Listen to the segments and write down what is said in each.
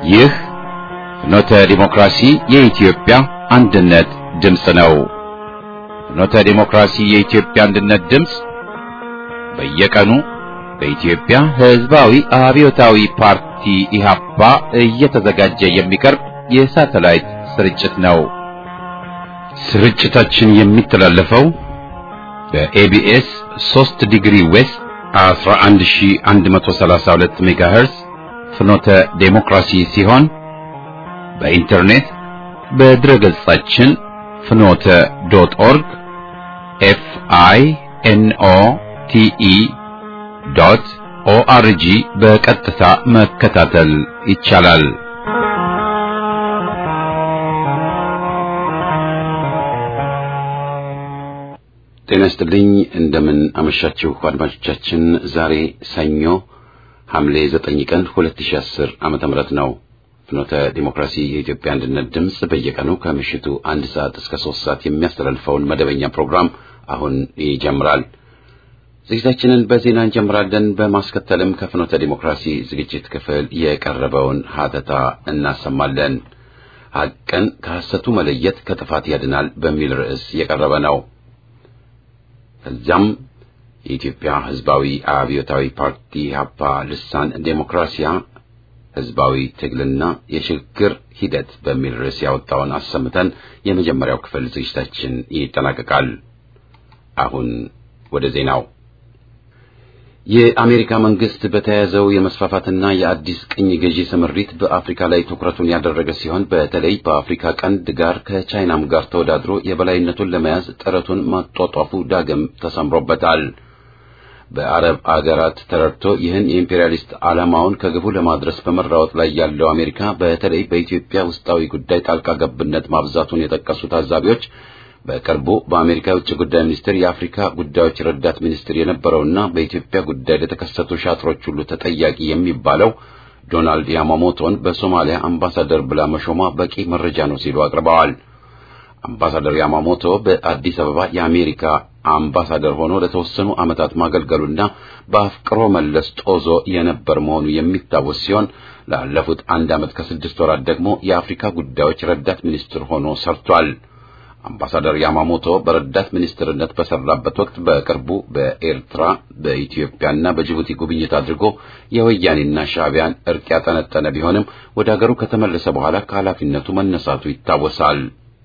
ይህ ፍኖተ ዲሞክራሲ የኢትዮጵያ አንድነት ድምፅ ነው። ፍኖተ ዲሞክራሲ የኢትዮጵያ አንድነት ድምፅ በየቀኑ በኢትዮጵያ ሕዝባዊ አብዮታዊ ፓርቲ ኢህአፓ እየተዘጋጀ የሚቀርብ የሳተላይት ስርጭት ነው። ስርጭታችን የሚተላለፈው በኤቢኤስ 3 ዲግሪ ዌስት 11132 ሜጋሄርስ ፍኖተ ዴሞክራሲ ሲሆን በኢንተርኔት በድረ ገጻችን ፍኖተ ዶት ኦርግ ኤፍ አይ ኤን ኦ ቲ ኢ ዶት ኦአርጂ በቀጥታ መከታተል ይቻላል። ጤና ይስጥልኝ። እንደምን አመሻችሁ አድማጮቻችን። ዛሬ ሰኞ ሐምሌ 9 ቀን 2010 ዓመተ ምህረት ነው። ፍኖተ ዲሞክራሲ የኢትዮጵያ አንድነት ድምፅ በየቀኑ ከምሽቱ አንድ ሰዓት እስከ ሶስት ሰዓት የሚያስተላልፈውን መደበኛ ፕሮግራም አሁን ይጀምራል። ዝግጅታችንን በዜና እንጀምራለን። በማስከተልም ከፍኖተ ዲሞክራሲ ዝግጅት ክፍል የቀረበውን ሀተታ እናሰማለን። ሐቅን ከሐሰቱ መለየት ከጥፋት ያድናል በሚል ርዕስ የቀረበ ነው። ከዚያም የኢትዮጵያ ሕዝባዊ አብዮታዊ ፓርቲ ኢህአፓ ልሳን ዴሞክራሲያ ሕዝባዊ ትግልና የሽግግር ሂደት በሚል ርዕስ ያወጣውን አሰምተን የመጀመሪያው ክፍል ዝግጅታችን ይጠናቀቃል። አሁን ወደ ዜናው። የአሜሪካ መንግስት በተያያዘው የመስፋፋትና የአዲስ ቅኝ ገዢ ስምሪት በአፍሪካ ላይ ትኩረቱን ያደረገ ሲሆን በተለይ በአፍሪካ ቀንድ ጋር ከቻይናም ጋር ተወዳድሮ የበላይነቱን ለመያዝ ጥረቱን ማጧጧፉ ዳግም ተሰምሮበታል። በአረብ አገራት ተረድቶ ይህን የኢምፔሪያሊስት ዓላማውን ከግቡ ለማድረስ በመራወጥ ላይ ያለው አሜሪካ በተለይ በኢትዮጵያ ውስጣዊ ጉዳይ ጣልቃ ገብነት ማብዛቱን የጠቀሱ ታዛቢዎች በቅርቡ በአሜሪካ የውጭ ጉዳይ ሚኒስቴር የአፍሪካ ጉዳዮች ረዳት ሚኒስትር የነበረውና በኢትዮጵያ ጉዳይ ለተከሰቱ ሻጥሮች ሁሉ ተጠያቂ የሚባለው ዶናልድ ያማሞቶን በሶማሊያ አምባሳደር ብላ መሾሟ በቂ መረጃ ነው ሲሉ አቅርበዋል። አምባሳደር ያማሞቶ በአዲስ አበባ የአሜሪካ አምባሳደር ሆኖ ለተወሰኑ ዓመታት ማገልገሉና በአፍቅሮ መለስ ጦዞ የነበር መሆኑ የሚታወስ ሲሆን ላለፉት አንድ ዓመት ከስድስት ወራት ደግሞ የአፍሪካ ጉዳዮች ረዳት ሚኒስትር ሆኖ ሰርቷል። አምባሳደር ያማሞቶ በረዳት ሚኒስትርነት በሰራበት ወቅት በቅርቡ በኤርትራ በኢትዮጵያና በጅቡቲ ጉብኝት አድርጎ የወያኔና ሻዕቢያን እርቅ ያጠነጠነ ቢሆንም ወደ አገሩ ከተመለሰ በኋላ ከኃላፊነቱ መነሳቱ ይታወሳል።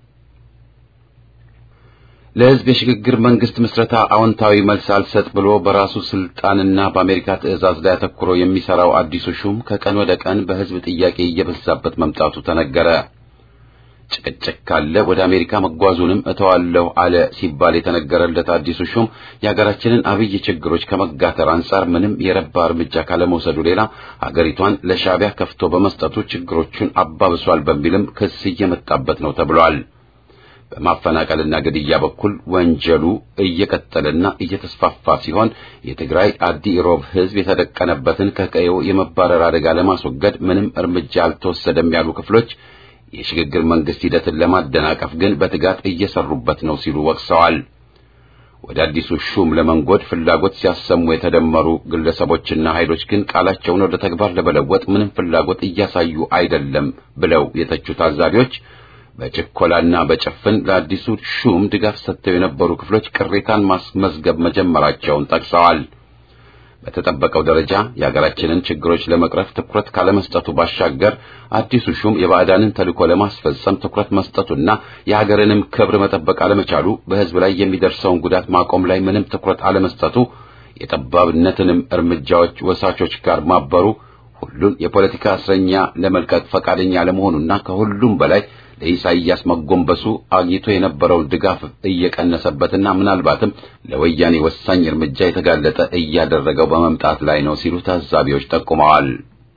ለሕዝብ የሽግግር መንግስት ምስረታ አዎንታዊ መልስ አልሰጥ ብሎ በራሱ ስልጣንና በአሜሪካ ትዕዛዝ ላይ አተኩሮ የሚሰራው አዲሱ ሹም ከቀን ወደ ቀን በሕዝብ ጥያቄ እየበዛበት መምጣቱ ተነገረ። ጭቅጭቅ ካለ ወደ አሜሪካ መጓዙንም እተዋለሁ አለ ሲባል የተነገረለት አዲሱ ሹም የሀገራችንን አብይ ችግሮች ከመጋተር አንጻር ምንም የረባ እርምጃ ካለመውሰዱ ሌላ ሀገሪቷን ለሻዕቢያ ከፍቶ በመስጠቱ ችግሮቹን አባብሷል በሚልም ክስ እየመጣበት ነው ተብሏል። በማፈናቀልና ግድያ በኩል ወንጀሉ እየቀጠለና እየተስፋፋ ሲሆን የትግራይ አዲ ኢሮብ ሕዝብ የተደቀነበትን ከቀየው የመባረር አደጋ ለማስወገድ ምንም እርምጃ አልተወሰደም ያሉ ክፍሎች የሽግግር መንግስት ሂደትን ለማደናቀፍ ግን በትጋት እየሰሩበት ነው ሲሉ ወቅሰዋል። ወደ አዲሱ ሹም ለመንጎድ ፍላጎት ሲያሰሙ የተደመሩ ግለሰቦችና ኃይሎች ግን ቃላቸውን ወደ ተግባር ለመለወጥ ምንም ፍላጎት እያሳዩ አይደለም ብለው የተቹ ታዛቢዎች በችኮላና በጭፍን ለአዲሱ ሹም ድጋፍ ሰጥተው የነበሩ ክፍሎች ቅሬታን ማስመዝገብ መጀመራቸውን ጠቅሰዋል። በተጠበቀው ደረጃ የሀገራችንን ችግሮች ለመቅረፍ ትኩረት ካለመስጠቱ ባሻገር አዲሱ ሹም የባዕዳንን ተልዕኮ ለማስፈጸም ትኩረት መስጠቱና የሀገርንም ክብር መጠበቅ አለመቻሉ በሕዝብ ላይ የሚደርሰውን ጉዳት ማቆም ላይ ምንም ትኩረት አለመስጠቱ የጠባብነትንም እርምጃዎች ወሳቾች ጋር ማበሩ ሁሉን የፖለቲካ እስረኛ ለመልቀቅ ፈቃደኛ ለመሆኑና ከሁሉም በላይ ለኢሳይያስ መጎንበሱ አግኝቶ የነበረውን ድጋፍ እየቀነሰበትና ምናልባትም ለወያኔ ወሳኝ እርምጃ የተጋለጠ እያደረገው በመምጣት ላይ ነው ሲሉ ታዛቢዎች ጠቁመዋል።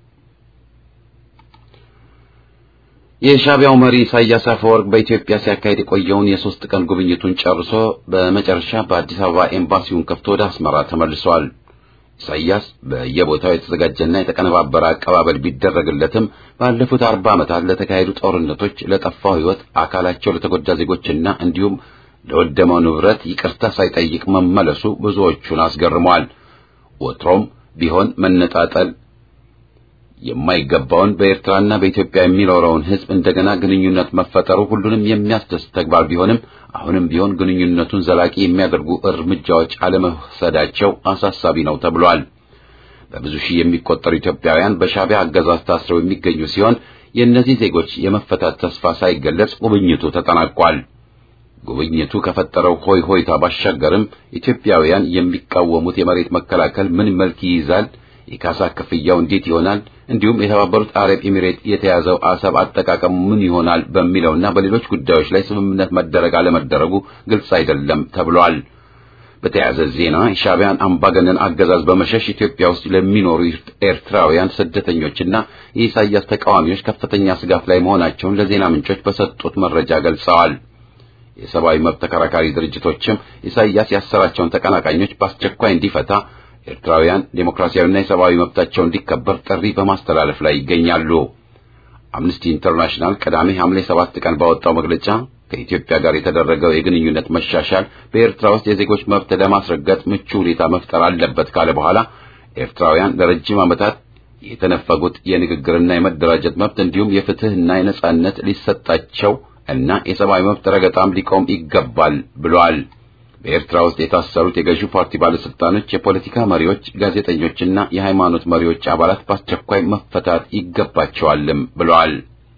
የሻዕቢያው መሪ ኢሳያስ አፈወርቅ በኢትዮጵያ ሲያካሄድ የቆየውን የሶስት ቀን ጉብኝቱን ጨርሶ በመጨረሻ በአዲስ አበባ ኤምባሲውን ከፍቶ ወደ አስመራ ተመልሷል። ኢሳያስ በየቦታው የተዘጋጀና የተቀነባበረ አቀባበል ቢደረግለትም ባለፉት አርባ ዓመታት ለተካሄዱ ጦርነቶች፣ ለጠፋው ሕይወት፣ አካላቸው ለተጎዳ ዜጎችና እንዲሁም ለወደመው ንብረት ይቅርታ ሳይጠይቅ መመለሱ ብዙዎቹን አስገርመዋል። ወትሮም ቢሆን መነጣጠል የማይገባውን በኤርትራና በኢትዮጵያ የሚኖረውን ሕዝብ እንደገና ግንኙነት መፈጠሩ ሁሉንም የሚያስደስት ተግባር ቢሆንም አሁንም ቢሆን ግንኙነቱን ዘላቂ የሚያደርጉ እርምጃዎች አለመውሰዳቸው አሳሳቢ ነው ተብሏል። በብዙ ሺህ የሚቆጠሩ ኢትዮጵያውያን በሻዕቢያ አገዛዝ ታስረው የሚገኙ ሲሆን የእነዚህ ዜጎች የመፈታት ተስፋ ሳይገለጽ ጉብኝቱ ተጠናቋል። ጉብኝቱ ከፈጠረው ሆይ ሆይታ ባሻገርም ኢትዮጵያውያን የሚቃወሙት የመሬት መከላከል ምን መልክ ይይዛል፣ የካሳ ክፍያው እንዴት ይሆናል፣ እንዲሁም የተባበሩት አረብ ኤሚሬት የተያዘው አሰብ አጠቃቀሙ ምን ይሆናል በሚለውና በሌሎች ጉዳዮች ላይ ስምምነት መደረግ አለመደረጉ ግልጽ አይደለም ተብሏል። በተያያዘ ዜና የሻዕቢያን አምባገነን አገዛዝ በመሸሽ ኢትዮጵያ ውስጥ ለሚኖሩ ኤርትራውያን ስደተኞችና የኢሳያስ ተቃዋሚዎች ከፍተኛ ስጋት ላይ መሆናቸውን ለዜና ምንጮች በሰጡት መረጃ ገልጸዋል። የሰብአዊ መብት ተከራካሪ ድርጅቶችም ኢሳያስ ያሰራቸውን ተቀናቃኞች በአስቸኳይ እንዲፈታ፣ ኤርትራውያን ዴሞክራሲያዊና የሰብአዊ መብታቸው እንዲከበር ጥሪ በማስተላለፍ ላይ ይገኛሉ። አምነስቲ ኢንተርናሽናል ቅዳሜ ሐምሌ ሰባት ቀን ባወጣው መግለጫ ከኢትዮጵያ ጋር የተደረገው የግንኙነት መሻሻል በኤርትራ ውስጥ የዜጎች መብት ለማስረገጥ ምቹ ሁኔታ መፍጠር አለበት ካለ በኋላ ኤርትራውያን ለረጅም ዓመታት የተነፈጉት የንግግርና የመደራጀት መብት እንዲሁም የፍትህና የነጻነት ሊሰጣቸው እና የሰብአዊ መብት ረገጣም ሊቆም ይገባል ብሏል። በኤርትራ ውስጥ የታሰሩት የገዢው ፓርቲ ባለስልጣኖች፣ የፖለቲካ መሪዎች፣ ጋዜጠኞችና የሃይማኖት መሪዎች አባላት በአስቸኳይ መፈታት ይገባቸዋልም ብለዋል።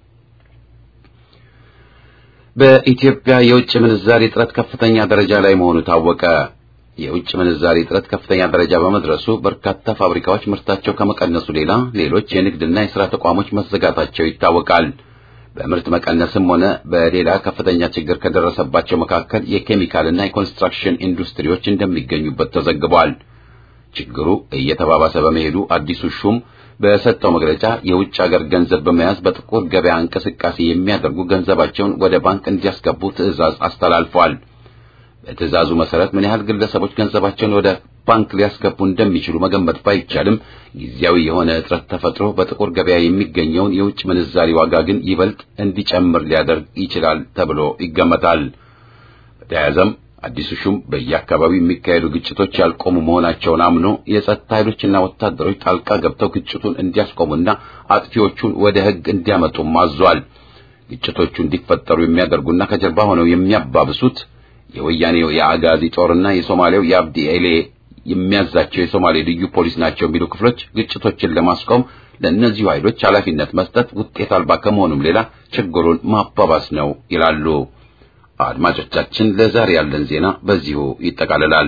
በኢትዮጵያ የውጭ ምንዛሪ እጥረት ከፍተኛ ደረጃ ላይ መሆኑ ታወቀ። የውጭ ምንዛሪ እጥረት ከፍተኛ ደረጃ በመድረሱ በርካታ ፋብሪካዎች ምርታቸው ከመቀነሱ ሌላ ሌሎች የንግድና የሥራ ተቋሞች መዘጋታቸው ይታወቃል። በምርት መቀነስም ሆነ በሌላ ከፍተኛ ችግር ከደረሰባቸው መካከል የኬሚካልና የኮንስትራክሽን ኢንዱስትሪዎች እንደሚገኙበት ተዘግቧል። ችግሩ እየተባባሰ በመሄዱ አዲሱ ሹም በሰጠው መግለጫ የውጭ ሀገር ገንዘብ በመያዝ በጥቁር ገበያ እንቅስቃሴ የሚያደርጉ ገንዘባቸውን ወደ ባንክ እንዲያስገቡ ትዕዛዝ አስተላልፏል። በትዕዛዙ መሰረት ምን ያህል ግለሰቦች ገንዘባቸውን ወደ ባንክ ሊያስገቡ እንደሚችሉ መገመት ባይቻልም ጊዜያዊ የሆነ እጥረት ተፈጥሮ በጥቁር ገበያ የሚገኘውን የውጭ ምንዛሪ ዋጋ ግን ይበልጥ እንዲጨምር ሊያደርግ ይችላል ተብሎ ይገመታል። በተያያዘም አዲሱ ሹም በየአካባቢው የሚካሄዱ ግጭቶች ያልቆሙ መሆናቸውን አምኖ የጸጥታ ኃይሎችና ወታደሮች ጣልቃ ገብተው ግጭቱን እንዲያስቆሙና አጥፊዎቹን ወደ ሕግ እንዲያመጡም አዟል። ግጭቶቹ እንዲፈጠሩ የሚያደርጉና ከጀርባ ሆነው የሚያባብሱት የወያኔው የአጋዚ ጦርና የሶማሌው የአብዲ ኤሌ የሚያዛቸው የሶማሌ ልዩ ፖሊስ ናቸው የሚሉ ክፍሎች ግጭቶችን ለማስቆም ለእነዚሁ ኃይሎች ኃላፊነት መስጠት ውጤት አልባ ከመሆኑም ሌላ ችግሩን ማባባስ ነው ይላሉ። አድማጮቻችን፣ ለዛሬ ያለን ዜና በዚሁ ይጠቃልላል።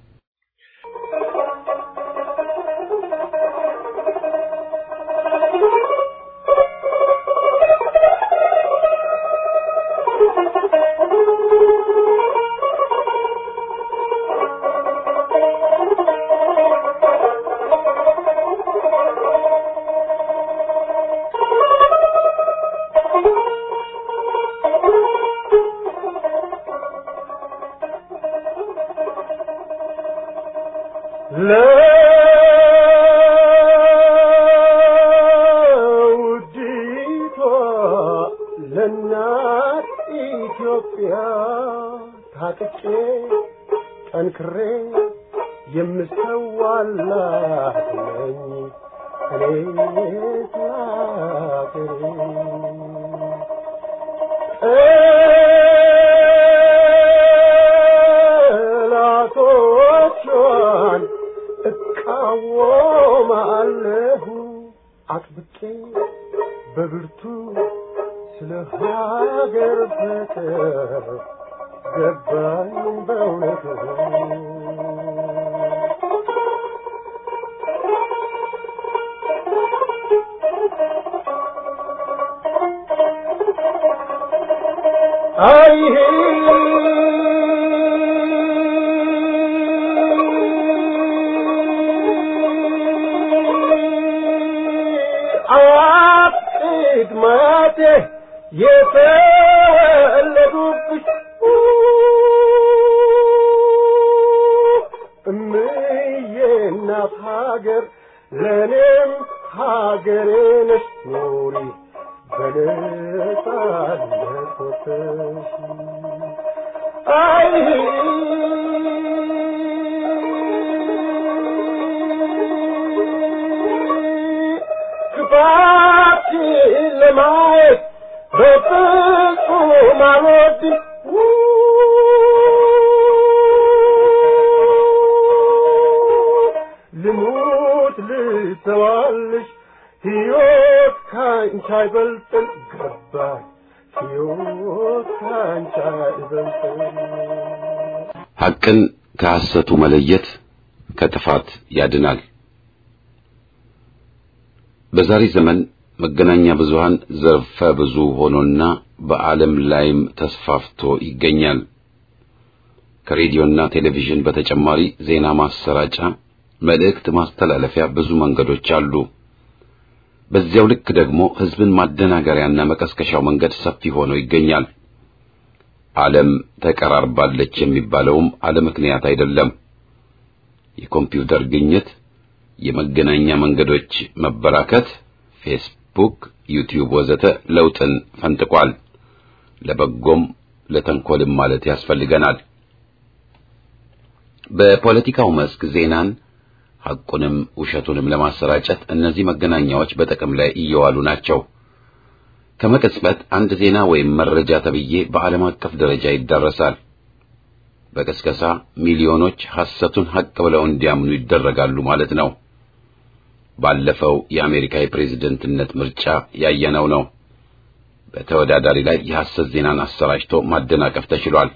ለውዲቷ ለእናት ኢትዮጵያ ታጥቄ ጠንክሬ የምሰዋላት ነኝ እኔ ስላገሬ ጠላቶቿን እቃወማለሁ አጥብቄ በብርቱ ስለ ሀገር ፍቅር ገባኝ በእውነቱ አይሄ አቅድማቴ የተወለዱብሽ እምዬ እናት ሀገር ለእኔም ሀገሬ ነሽ ኑሪ በነጻነት ወጥተሽ አይ ማየት በፍጹም አልወድም ልሙት ልተዋልሽ ሕይወት ካንቺ አይበልጥም ገባኝ ሕይወት ካንቺ አይበልጥም ሐቅን ከሐሰቱ መለየት ከጥፋት ያድናል። በዛሬ ዘመን መገናኛ ብዙሃን ዘርፈ ብዙ ሆኖና በዓለም ላይም ተስፋፍቶ ይገኛል። ከሬዲዮና ቴሌቪዥን በተጨማሪ ዜና ማሰራጫ፣ መልእክት ማስተላለፊያ ብዙ መንገዶች አሉ። በዚያው ልክ ደግሞ ሕዝብን ማደናገሪያና መቀስቀሻው መንገድ ሰፊ ሆኖ ይገኛል። ዓለም ተቀራርባለች የሚባለውም አለ ምክንያት አይደለም። የኮምፒውተር ግኝት፣ የመገናኛ መንገዶች መበራከት፣ ፌስቡክ፣ ዩቲዩብ ወዘተ ለውጥን ፈንጥቋል። ለበጎም ለተንኮልም ማለት ያስፈልገናል። በፖለቲካው መስክ ዜናን ሐቁንም ውሸቱንም ለማሰራጨት እነዚህ መገናኛዎች በጥቅም ላይ እየዋሉ ናቸው። ከመቅጽበት አንድ ዜና ወይም መረጃ ተብዬ በዓለም አቀፍ ደረጃ ይዳረሳል። በቅስቀሳ ሚሊዮኖች ሐሰቱን ሐቅ ብለው እንዲያምኑ ይደረጋሉ ማለት ነው። ባለፈው የአሜሪካ የፕሬዝደንትነት ምርጫ ያየነው ነው። በተወዳዳሪ ላይ የሐሰት ዜናን አሰራጭቶ ማደናቀፍ ተችሏል።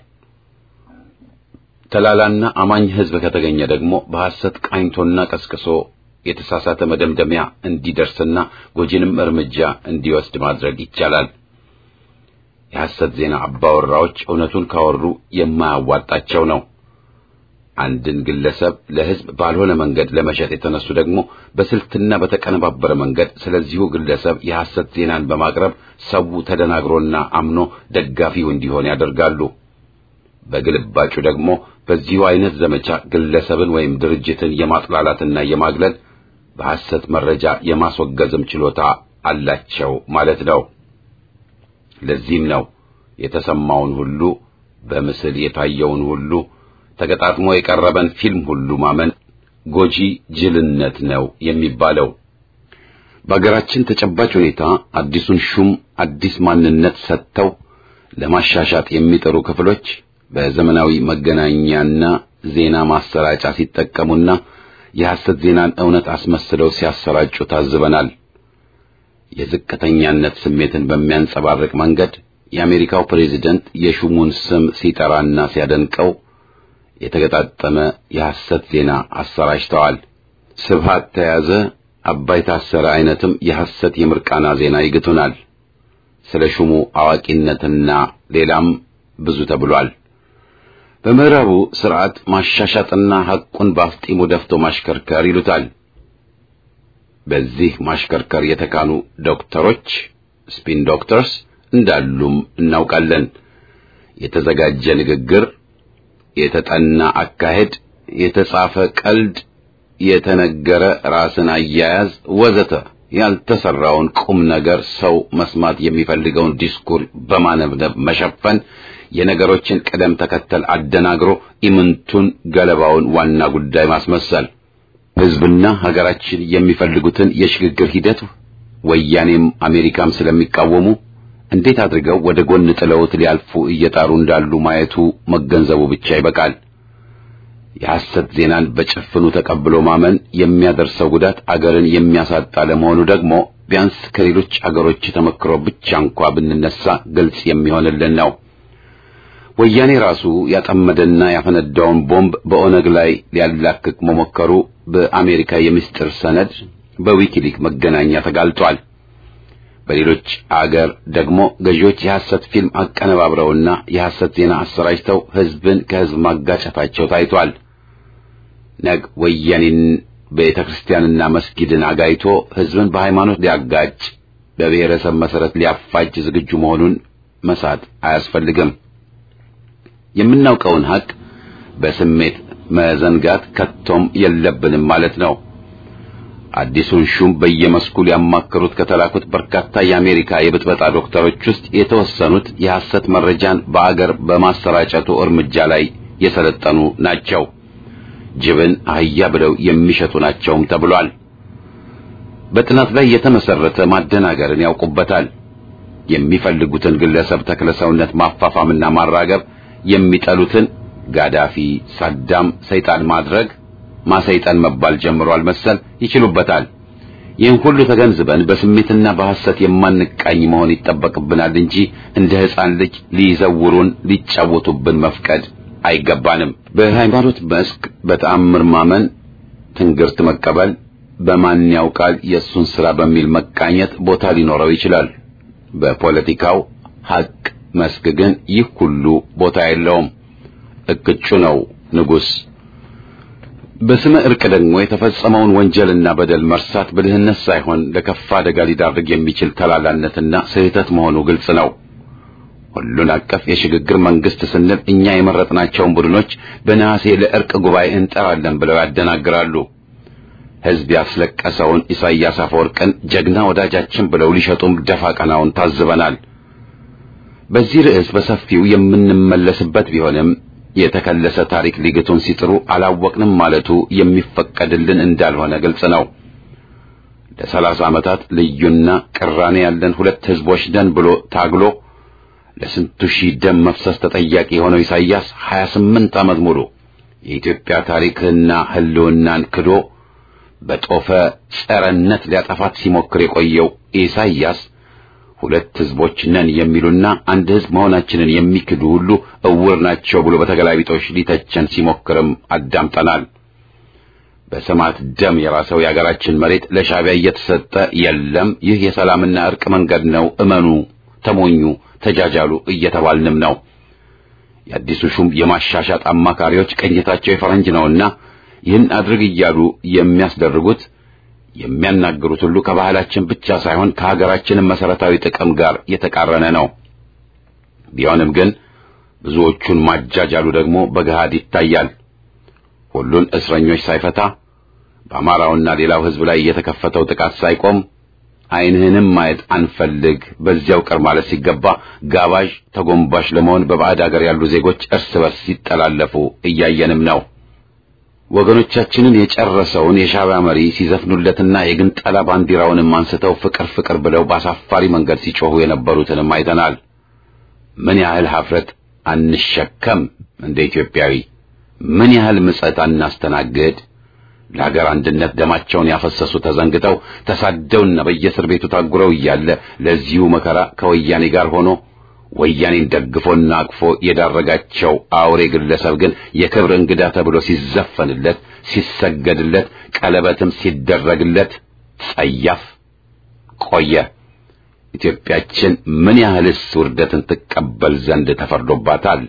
ተላላና አማኝ ሕዝብ ከተገኘ ደግሞ በሐሰት ቃኝቶና ቀስቅሶ የተሳሳተ መደምደሚያ እንዲደርስና ጎጂንም እርምጃ እንዲወስድ ማድረግ ይቻላል። የሐሰት ዜና አባወራዎች እውነቱን ካወሩ የማያዋጣቸው ነው። አንድን ግለሰብ ለሕዝብ ባልሆነ መንገድ ለመሸጥ የተነሱ ደግሞ በስልትና በተቀነባበረ መንገድ ስለዚሁ ግለሰብ የሐሰት ዜናን በማቅረብ ሰው ተደናግሮና አምኖ ደጋፊው እንዲሆን ያደርጋሉ። በግልባጩ ደግሞ በዚሁ አይነት ዘመቻ ግለሰብን ወይም ድርጅትን የማጥላላትና የማግለል በሐሰት መረጃ የማስወገዝም ችሎታ አላቸው ማለት ነው። ለዚህም ነው የተሰማውን ሁሉ በምስል የታየውን ሁሉ ተገጣጥሞ የቀረበን ፊልም ሁሉ ማመን ጎጂ ጅልነት ነው የሚባለው። በአገራችን ተጨባጭ ሁኔታ አዲሱን ሹም አዲስ ማንነት ሰጥተው ለማሻሻጥ የሚጥሩ ክፍሎች በዘመናዊ መገናኛና ዜና ማሰራጫ ሲጠቀሙና የሐሰት ዜናን እውነት አስመስለው ሲያሰራጩ ታዝበናል። የዝቅተኛነት ስሜትን በሚያንጸባርቅ መንገድ የአሜሪካው ፕሬዝደንት የሹሙን ስም ሲጠራና ሲያደንቀው የተገጣጠመ የሐሰት ዜና አሰራጭተዋል። ስብሃት ተያዘ፣ አባይ ታሰረ አይነትም የሐሰት የምርቃና ዜና ይግቱናል። ስለ ሹሙ አዋቂነትና ሌላም ብዙ ተብሏል። በምዕራቡ ስርዓት ማሻሻጥና ሐቁን በአፍጢሙ ደፍቶ ማሽከርከር ይሉታል። በዚህ ማሽከርከር የተካኑ ዶክተሮች ስፒን ዶክተርስ እንዳሉም እናውቃለን። የተዘጋጀ ንግግር፣ የተጠና አካሄድ፣ የተጻፈ ቀልድ፣ የተነገረ ራስን አያያዝ ወዘተ ያልተሰራውን ቁም ነገር ሰው መስማት የሚፈልገውን ዲስኩር በማነብነብ መሸፈን የነገሮችን ቅደም ተከተል አደናግሮ ኢምንቱን ገለባውን ዋና ጉዳይ ማስመሰል ሕዝብና ሀገራችን የሚፈልጉትን የሽግግር ሂደት ወያኔም አሜሪካም ስለሚቃወሙ እንዴት አድርገው ወደ ጎን ጥለውት ሊያልፉ እየጣሩ እንዳሉ ማየቱ መገንዘቡ ብቻ ይበቃል። የሐሰት ዜናን በጭፍኑ ተቀብሎ ማመን የሚያደርሰው ጉዳት አገርን የሚያሳጣ ለመሆኑ ደግሞ ቢያንስ ከሌሎች አገሮች ተመክሮ ብቻ እንኳ ብንነሳ ግልጽ የሚሆንልን ነው። ወያኔ ራሱ ያጠመደና ያፈነዳውን ቦምብ በኦነግ ላይ ሊያላክክ መሞከሩ በአሜሪካ የምስጢር ሰነድ በዊኪሊክ መገናኛ ተጋልጧል። በሌሎች አገር ደግሞ ገዢዎች የሐሰት ፊልም አቀነባብረውና የሐሰት ዜና አሰራጭተው ሕዝብን ከሕዝብ ማጋጨታቸው ታይቷል። ነግ ወያኔን ቤተ ክርስቲያንና መስጊድን አጋይቶ ሕዝብን በሃይማኖት ሊያጋጭ በብሔረሰብ መሠረት ሊያፋጅ ዝግጁ መሆኑን መሳት አያስፈልግም። የምናውቀውን ሐቅ በስሜት መዘንጋት ከቶም የለብንም ማለት ነው። አዲሱን ሹም በየመስኩ ሊያማክሩት ከተላኩት በርካታ የአሜሪካ የብጥበጣ ዶክተሮች ውስጥ የተወሰኑት የሐሰት መረጃን በአገር በማሰራጨቱ እርምጃ ላይ የሰለጠኑ ናቸው። ጅብን አህያ ብለው የሚሸጡ ናቸውም ተብሏል። በጥናት ላይ የተመሰረተ ማደናገርን ያውቁበታል። የሚፈልጉትን ግለሰብ ተክለሰውነት ማፋፋምና ማራገብ፣ የሚጠሉትን ጋዳፊ፣ ሳዳም፣ ሰይጣን ማድረግ ማሰይጣን መባል ጀምሯል መሰል ይችሉበታል። ይህን ሁሉ ተገንዝበን በስሜትና በሐሰት የማንቃኝ መሆን ይጠበቅብናል እንጂ እንደ ሕፃን ልጅ ሊዘውሩን ሊጫወቱብን መፍቀድ አይገባንም። በሃይማኖት መስክ በተአምር ማመን፣ ትንግርት መቀበል፣ በማን ያውቃል የእሱን ሥራ በሚል መቃኘት ቦታ ሊኖረው ይችላል። በፖለቲካው ሐቅ መስክ ግን ይህ ሁሉ ቦታ የለውም። እቅጩ ነው ንጉሥ። በስመ ዕርቅ ደግሞ የተፈጸመውን ወንጀልና በደል መርሳት ብልህነት ሳይሆን ለከፋ አደጋ ሊዳርግ የሚችል ተላላነትና ስህተት መሆኑ ግልጽ ነው። ሁሉን አቀፍ የሽግግር መንግስት ስንል እኛ የመረጥናቸውን ቡድኖች በነሐሴ ለዕርቅ ጉባኤ እንጠራለን ብለው ያደናግራሉ። ሕዝብ ያስለቀሰውን ኢሳይያስ አፈወርቅን ጀግና ወዳጃችን ብለው ሊሸጡም ደፋ ቀናውን ታዝበናል። በዚህ ርዕስ በሰፊው የምንመለስበት ቢሆንም የተከለሰ ታሪክ ሊግቱን ሲጥሩ አላወቅንም ማለቱ የሚፈቀድልን እንዳልሆነ ግልጽ ነው። ለሰላሳ ዓመታት ልዩና ቅራኔ ያለን ሁለት ሕዝቦች ነን ብሎ ታግሎ ለስንቱ ሺህ ደም መፍሰስ ተጠያቂ የሆነው ኢሳይያስ 28 ዓመት ሙሉ የኢትዮጵያ ታሪክና ሕልውናን ክዶ በጦፈ ጸረነት ሊያጠፋት ሲሞክር የቆየው ኢሳይያስ ሁለት ሕዝቦች ነን የሚሉና አንድ ሕዝብ መሆናችንን የሚክዱ ሁሉ እውር ናቸው ብሎ በተገላቢጦሽ ሊተቸን ሲሞክርም አዳምጠናል። በሰማዕት ደም የራሰው የአገራችን መሬት ለሻዕቢያ እየተሰጠ የለም፣ ይህ የሰላምና ዕርቅ መንገድ ነው፣ እመኑ፣ ተሞኙ፣ ተጃጃሉ እየተባልንም ነው። የአዲሱ ሹም የማሻሻጥ አማካሪዎች ቅኝታቸው የፈረንጅ ነውና ይህን አድርግ እያሉ የሚያስደርጉት የሚያናግሩት ሁሉ ከባህላችን ብቻ ሳይሆን ከሀገራችንም መሰረታዊ ጥቅም ጋር የተቃረነ ነው። ቢሆንም ግን ብዙዎቹን ማጃጃሉ ደግሞ በገሃድ ይታያል። ሁሉን እስረኞች ሳይፈታ በአማራውና ሌላው ሕዝብ ላይ የተከፈተው ጥቃት ሳይቆም ዓይንህንም ማየት አንፈልግ በዚያው ቅር ማለት ሲገባ ጋባዥ ተጎንባሽ ለመሆን በባዕድ አገር ያሉ ዜጎች እርስ በርስ ሲጠላለፉ እያየንም ነው። ወገኖቻችንን የጨረሰውን የሻዕቢያ መሪ ሲዘፍኑለትና የግንጠላ ባንዲራውንም አንስተው ፍቅር ፍቅር ብለው በአሳፋሪ መንገድ ሲጮኹ የነበሩትንም አይተናል። ምን ያህል ኀፍረት አንሸከም እንደ ኢትዮጵያዊ? ምን ያህል ምጸት አናስተናግድ? ለሀገር አንድነት ደማቸውን ያፈሰሱ ተዘንግተው ተሳደውና በየእስር ቤቱ ታጉረው እያለ ለዚሁ መከራ ከወያኔ ጋር ሆኖ ወያኔን ደግፎና አቅፎ የዳረጋቸው አውሬ ግለሰብ ግን የክብር እንግዳ ተብሎ ሲዘፈንለት፣ ሲሰገድለት፣ ቀለበትም ሲደረግለት ጸያፍ ቆየ። ኢትዮጵያችን ምን ያህልስ ውርደትን ትቀበል ዘንድ ተፈርዶባታል?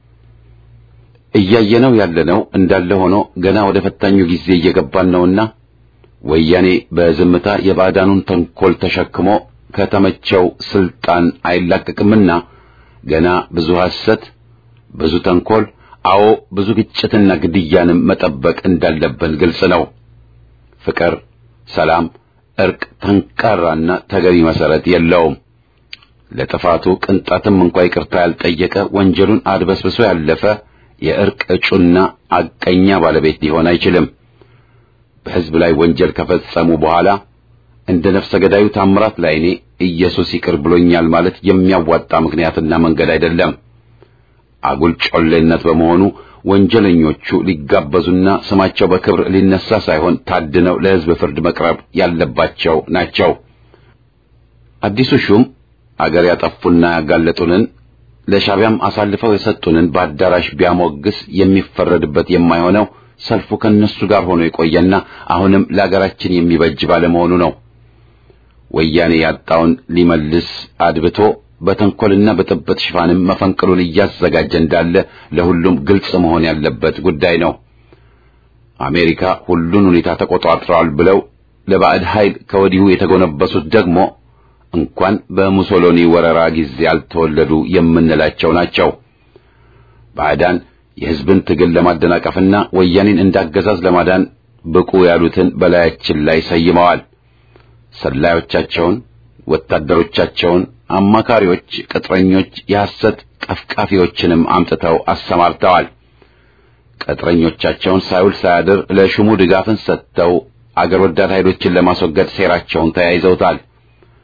እያየነው ያለነው እንዳለ ሆኖ ገና ወደ ፈታኙ ጊዜ እየገባን ነውና ወያኔ በዝምታ የባዕዳኑን ተንኮል ተሸክሞ ከተመቸው ስልጣን አይላቀቅምና ገና ብዙ ሐሰት፣ ብዙ ተንኮል፣ አዎ ብዙ ግጭትና ግድያንም መጠበቅ እንዳለብን ግልጽ ነው። ፍቅር፣ ሰላም፣ እርቅ ጠንካራና ተገቢ መሰረት የለውም። ለጥፋቱ ቅንጣትም እንኳ ይቅርታ ያልጠየቀ ወንጀሉን አድበስብሶ ያለፈ የእርቅ እጩና አቀኛ ባለቤት ሊሆን አይችልም። በሕዝብ ላይ ወንጀል ከፈጸሙ በኋላ እንደ ነፍሰ ገዳዩ ታምራት ላይኔ ኢየሱስ ይቅር ብሎኛል ማለት የሚያዋጣ ምክንያትና መንገድ አይደለም። አጉል ጮሌነት በመሆኑ ወንጀለኞቹ ሊጋበዙና ስማቸው በክብር ሊነሳ ሳይሆን ታድነው ለሕዝብ ፍርድ መቅረብ ያለባቸው ናቸው። አዲሱ ሹም አገር ያጠፉና ያጋለጡንን ለሻዕቢያም አሳልፈው የሰጡንን በአዳራሽ ቢያሞግስ የሚፈረድበት የማይሆነው ሰልፉ ከነሱ ጋር ሆኖ የቆየና አሁንም ለአገራችን የሚበጅ ባለመሆኑ ነው። ወያኔ ያጣውን ሊመልስ አድብቶ በተንኮልና በጥበት ሽፋንም መፈንቅሉን እያዘጋጀ እንዳለ ለሁሉም ግልጽ መሆን ያለበት ጉዳይ ነው። አሜሪካ ሁሉን ሁኔታ ተቆጣጥረዋል ብለው ለባዕድ ኃይል ከወዲሁ የተጎነበሱት ደግሞ እንኳን በሙሶሎኒ ወረራ ጊዜ ያልተወለዱ የምንላቸው ናቸው። ባዕዳን የሕዝብን ትግል ለማደናቀፍና ወያኔን እንዳገዛዝ ለማዳን ብቁ ያሉትን በላያችን ላይ ሰይመዋል። ሰላዮቻቸውን፣ ወታደሮቻቸውን፣ አማካሪዎች፣ ቅጥረኞች፣ የሐሰት ቀፍቃፊዎችንም አምጥተው አሰማርተዋል። ቅጥረኞቻቸውን ሳይውል ሳያድር ለሹሙ ድጋፍን ሰጥተው አገር ወዳድ ኃይሎችን ለማስወገድ ሴራቸውን ተያይዘውታል።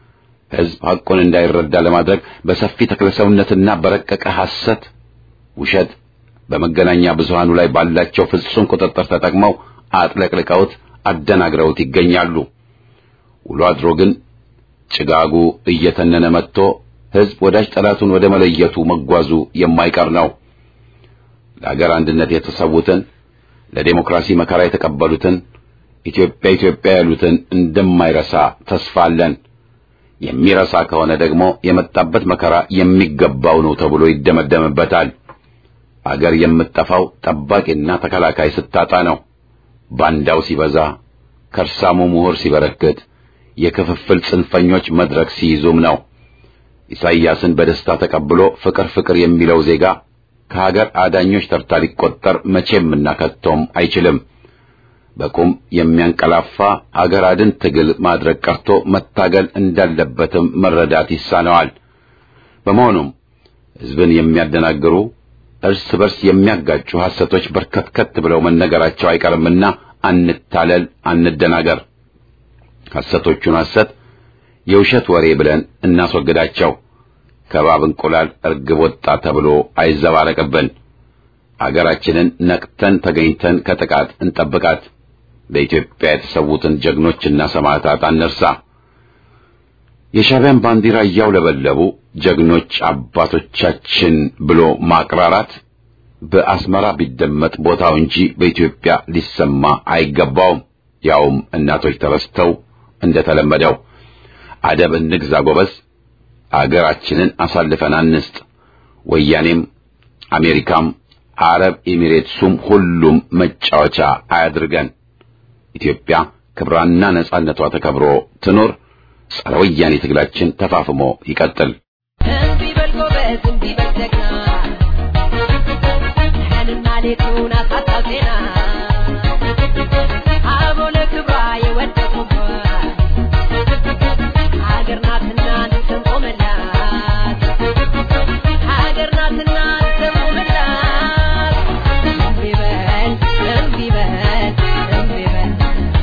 ሕዝብ ሐቁን እንዳይረዳ ለማድረግ በሰፊ ተክለሰውነትና በረቀቀ ሐሰት፣ ውሸት በመገናኛ ብዙሃኑ ላይ ባላቸው ፍጹም ቁጥጥር ተጠቅመው አጥለቅልቀውት አደናግረውት ይገኛሉ። ውሎ አድሮ ግን ጭጋጉ እየተነነ መጥቶ ሕዝብ ወዳጅ ጠላቱን ወደ መለየቱ መጓዙ የማይቀር ነው። ለአገር አንድነት የተሰዉትን ለዴሞክራሲ መከራ የተቀበሉትን ኢትዮጵያ ኢትዮጵያ ያሉትን እንደማይረሳ ተስፋ አለን። የሚረሳ ከሆነ ደግሞ የመጣበት መከራ የሚገባው ነው ተብሎ ይደመደምበታል። አገር የምትጠፋው ጠባቂና ተከላካይ ስታጣ ነው። ባንዳው ሲበዛ፣ ከርሳሙ ምሁር ሲበረክት፣ የክፍፍል ጽንፈኞች መድረክ ሲይዙም ነው። ኢሳይያስን በደስታ ተቀብሎ ፍቅር ፍቅር የሚለው ዜጋ ከሀገር አዳኞች ተርታ ሊቆጠር መቼምና ከቶም አይችልም። በቁም የሚያንቀላፋ አገር አድን ትግል ማድረግ ቀርቶ መታገል እንዳለበትም መረዳት ይሳነዋል። በመሆኑም ሕዝብን የሚያደናግሩ እርስ በርስ የሚያጋጩ ሐሰቶች በርከትከት ብለው መነገራቸው አይቀርምና አንታለል፣ አንደናገር። ሐሰቶቹን ሐሰት የውሸት ወሬ ብለን እናስወግዳቸው። ከባብ እንቁላል እርግብ ወጣ ተብሎ አይዘባረቅብን። አገራችንን ነቅተን ተገኝተን ከጥቃት እንጠብቃት። ለኢትዮጵያ የተሰዉትን ጀግኖችና ሰማዕታት አንርሳ። የሻዕቢያን ባንዲራ እያውለበለቡ ጀግኖች አባቶቻችን ብሎ ማቅራራት በአስመራ ቢደመጥ ቦታው እንጂ በኢትዮጵያ ሊሰማ አይገባውም። ያውም እናቶች ተረስተው እንደተለመደው አደብ እንግዛ ጎበዝ። አገራችንን አሳልፈን አንስጥ። ወያኔም አሜሪካም አረብ ኤሚሬትሱም ሁሉም መጫወቻ አያድርገን። ኢትዮጵያ ክብራና ነጻነቷ ተከብሮ ትኖር። ጸረ ወያኔ ትግላችን ተፋፍሞ ይቀጥል። እምቢ በል ጎበዝ፣ እምቢ በል ጀግና፣ ቀንና ሌቱን አሳጣው ዜና አበው ለክብሯ የወደቁባት ሀገር ናትና እንሰንቆመላት ሀገር ናትና እንሰንቆመላት እምቢ በል እምቢ በል እምቢ በል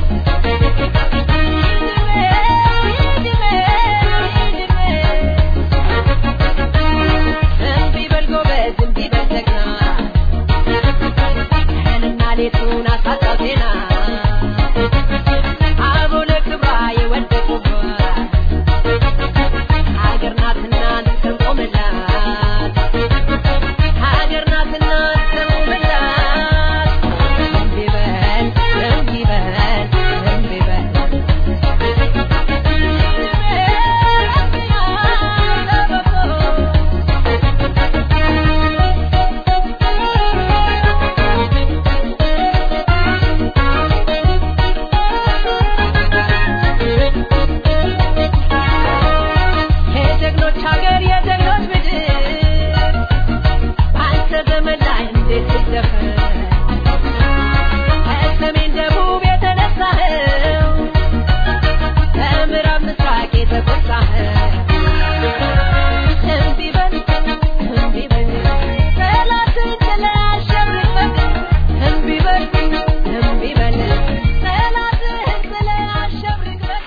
እምቢ በል ጎበዝ እምቢ በል ጀግና ቀንና ሌቱን አሳጣው ዜና አበው ለክብሯ የወደቁባት ሀገር ናትና እንሰንቆመላት ሀገር ናትና እንሰንቆመላት እምቢ በል እምቢ በል እምቢ በል የጀግኖች ሀገር የጀግኖች ምድር በአንተ ዘመን ላይ እንዴት ይደፈር ከሰሜን ደቡብ የተነሳኸው ከምዕራብ ምስራቅ የተቆጣኸው እምቢ በል እምቢ በል ጠላትን ጥለህ አሸንፈህ እምቢ በል እምቢ በል ጠላትህን ጥለህ አሸንፈህ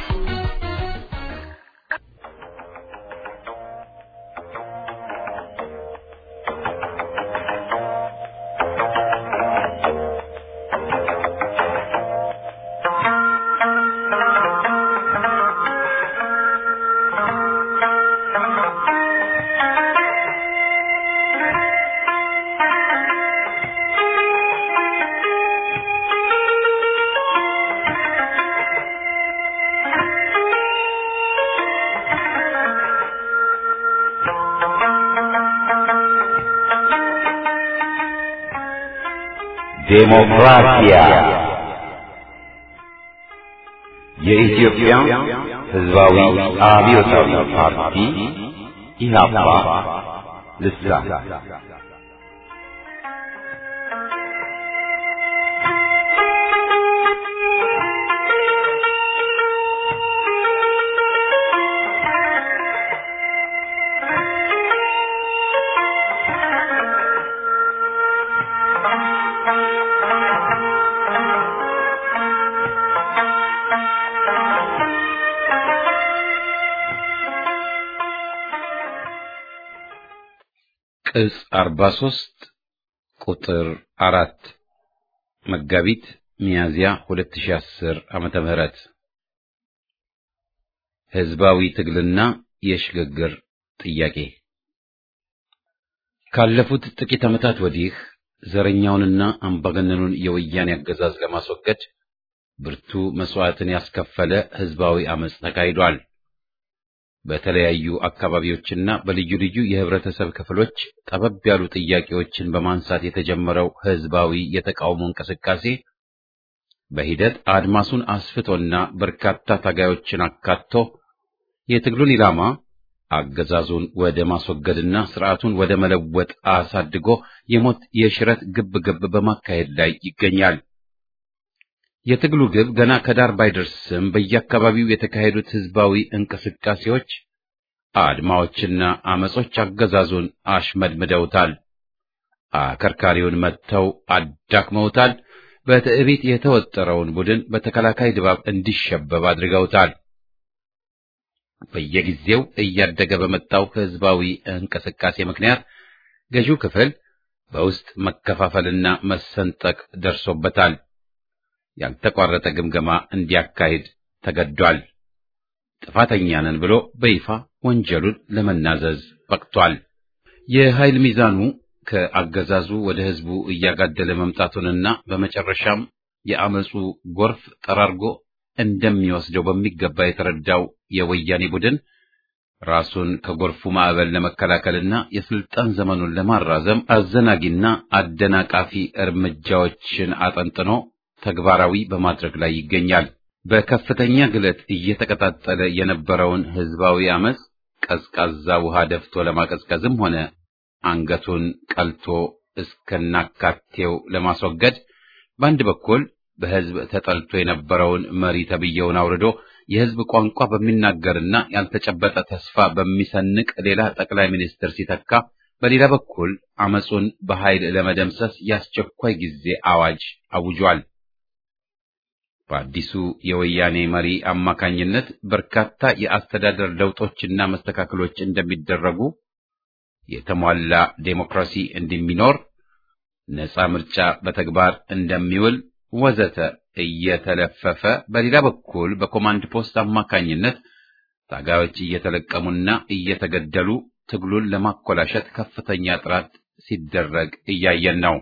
ዴሞክራሲያ የኢትዮጵያ ሕዝባዊ አብዮታዊ ፓርቲ ኢህአፓ ልሳን ቅጽ 43 ቁጥር አራት መጋቢት ሚያዝያ 2010 ዓመተ ምህረት ህዝባዊ ትግልና የሽግግር ጥያቄ ካለፉት ጥቂት ዓመታት ወዲህ ዘረኛውንና አምባገነኑን የወያኔ አገዛዝ ለማስወገድ ብርቱ መስዋዕትን ያስከፈለ ህዝባዊ አመጽ ተካሂዷል። በተለያዩ አካባቢዎችና በልዩ ልዩ የህብረተሰብ ክፍሎች ጠበብ ያሉ ጥያቄዎችን በማንሳት የተጀመረው ህዝባዊ የተቃውሞ እንቅስቃሴ በሂደት አድማሱን አስፍቶና በርካታ ታጋዮችን አካቶ የትግሉን ኢላማ አገዛዙን ወደ ማስወገድና ስርዓቱን ወደ መለወጥ አሳድጎ የሞት የሽረት ግብ ግብ በማካሄድ ላይ ይገኛል። የትግሉ ግብ ገና ከዳር ባይደርስም በየአካባቢው የተካሄዱት ህዝባዊ እንቅስቃሴዎች፣ አድማዎችና አመጾች አገዛዙን አሽመድምደውታል። አከርካሪውን መጥተው አዳክመውታል። በትዕቢት የተወጠረውን ቡድን በተከላካይ ድባብ እንዲሸበብ አድርገውታል። በየጊዜው እያደገ በመጣው ህዝባዊ እንቅስቃሴ ምክንያት ገዢው ክፍል በውስጥ መከፋፈልና መሰንጠቅ ደርሶበታል። ያልተቋረጠ ግምገማ እንዲያካሂድ ተገዷል። ጥፋተኛ ነን ብሎ በይፋ ወንጀሉን ለመናዘዝ በቅቷል። የኃይል ሚዛኑ ከአገዛዙ ወደ ህዝቡ እያጋደለ መምጣቱንና በመጨረሻም የአመፁ ጎርፍ ጠራርጎ እንደሚወስደው በሚገባ የተረዳው የወያኔ ቡድን ራሱን ከጎርፉ ማዕበል ለመከላከልና የስልጣን ዘመኑን ለማራዘም አዘናጊና አደናቃፊ እርምጃዎችን አጠንጥኖ ተግባራዊ በማድረግ ላይ ይገኛል። በከፍተኛ ግለት እየተቀጣጠለ የነበረውን ህዝባዊ አመፅ ቀዝቃዛ ውሃ ደፍቶ ለማቀዝቀዝም ሆነ አንገቱን ቀልቶ እስከናካቴው ለማስወገድ በአንድ በኩል በህዝብ ተጠልቶ የነበረውን መሪ ተብዬውን አውርዶ የህዝብ ቋንቋ በሚናገርና ያልተጨበጠ ተስፋ በሚሰንቅ ሌላ ጠቅላይ ሚኒስትር ሲተካ፣ በሌላ በኩል አመፁን በኃይል ለመደምሰስ የአስቸኳይ ጊዜ አዋጅ አውጇል። በአዲሱ የወያኔ መሪ አማካኝነት በርካታ የአስተዳደር ለውጦችና መስተካከሎች እንደሚደረጉ፣ የተሟላ ዴሞክራሲ እንደሚኖር፣ ነፃ ምርጫ በተግባር እንደሚውል ወዘተ እየተለፈፈ በሌላ በኩል በኮማንድ ፖስት አማካኝነት ታጋዮች እየተለቀሙና እየተገደሉ ትግሉን ለማኮላሸት ከፍተኛ ጥረት ሲደረግ እያየን ነው።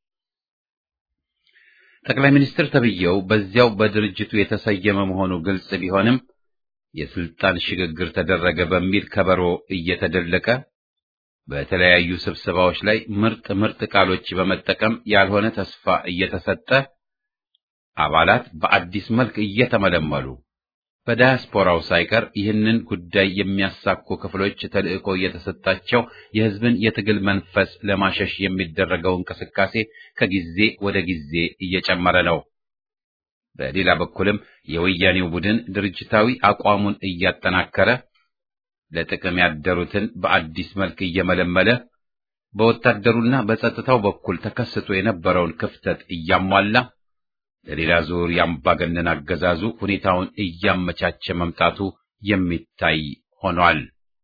ጠቅላይ ሚኒስትር ተብዬው በዚያው በድርጅቱ የተሰየመ መሆኑ ግልጽ ቢሆንም የስልጣን ሽግግር ተደረገ በሚል ከበሮ እየተደለቀ በተለያዩ ስብሰባዎች ላይ ምርጥ ምርጥ ቃሎች በመጠቀም ያልሆነ ተስፋ እየተሰጠ አባላት በአዲስ መልክ እየተመለመሉ በዳያስፖራው ሳይቀር ይህንን ጉዳይ የሚያሳኩ ክፍሎች ተልዕኮ እየተሰጣቸው የሕዝብን የትግል መንፈስ ለማሸሽ የሚደረገው እንቅስቃሴ ከጊዜ ወደ ጊዜ እየጨመረ ነው። በሌላ በኩልም የወያኔው ቡድን ድርጅታዊ አቋሙን እያጠናከረ ለጥቅም ያደሩትን በአዲስ መልክ እየመለመለ በወታደሩና በጸጥታው በኩል ተከስቶ የነበረውን ክፍተት እያሟላ ለሌላ ዙር የአምባገነን አገዛዙ ሁኔታውን እያመቻቸ መምጣቱ የሚታይ ሆኗል።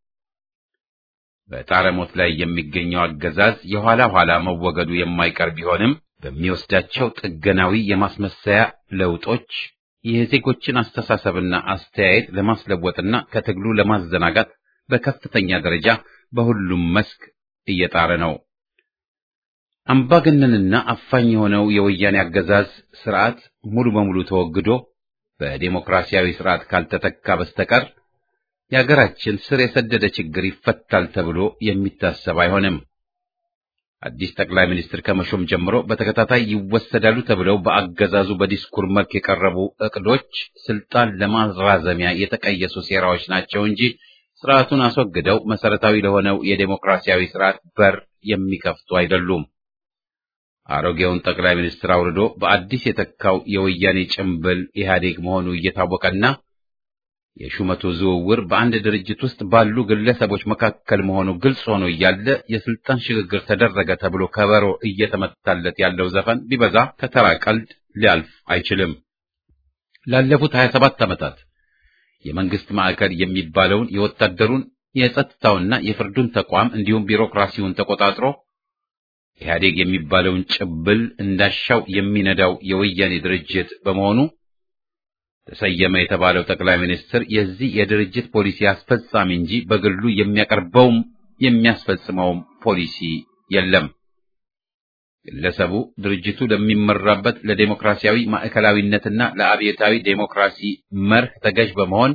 በጣረሞት ላይ የሚገኘው አገዛዝ የኋላ ኋላ መወገዱ የማይቀር ቢሆንም በሚወስዳቸው ጥገናዊ የማስመሰያ ለውጦች የዜጎችን አስተሳሰብና አስተያየት ለማስለወጥና ከትግሉ ለማዘናጋት በከፍተኛ ደረጃ በሁሉም መስክ እየጣረ ነው። አምባገነንና አፋኝ የሆነው የወያኔ አገዛዝ ስርዓት ሙሉ በሙሉ ተወግዶ በዴሞክራሲያዊ ስርዓት ካልተተካ በስተቀር የሀገራችን ስር የሰደደ ችግር ይፈታል ተብሎ የሚታሰብ አይሆንም። አዲስ ጠቅላይ ሚኒስትር ከመሾም ጀምሮ በተከታታይ ይወሰዳሉ ተብለው በአገዛዙ በዲስኩር መልክ የቀረቡ እቅዶች ስልጣን ለማራዘሚያ የተቀየሱ ሴራዎች ናቸው እንጂ ስርዓቱን አስወግደው መሰረታዊ ለሆነው የዴሞክራሲያዊ ስርዓት በር የሚከፍቱ አይደሉም። አሮጌውን ጠቅላይ ሚኒስትር አውርዶ በአዲስ የተካው የወያኔ ጭምብል ኢህአዴግ መሆኑ እየታወቀና የሹመቱ ዝውውር በአንድ ድርጅት ውስጥ ባሉ ግለሰቦች መካከል መሆኑ ግልጽ ሆኖ እያለ የስልጣን ሽግግር ተደረገ ተብሎ ከበሮ እየተመታለት ያለው ዘፈን ቢበዛ ከተራ ቀልድ ሊያልፍ አይችልም። ላለፉት 27 ዓመታት የመንግስት ማዕከል የሚባለውን የወታደሩን የጸጥታውና የፍርዱን ተቋም እንዲሁም ቢሮክራሲውን ተቆጣጥሮ ኢህአዴግ የሚባለውን ጭብል እንዳሻው የሚነዳው የወያኔ ድርጅት በመሆኑ ተሰየመ የተባለው ጠቅላይ ሚኒስትር የዚህ የድርጅት ፖሊሲ አስፈጻሚ እንጂ በግሉ የሚያቀርበውም የሚያስፈጽመውም ፖሊሲ የለም። ግለሰቡ ድርጅቱ ለሚመራበት ለዴሞክራሲያዊ ማዕከላዊነትና ለአብዮታዊ ዴሞክራሲ መርህ ተገዥ በመሆን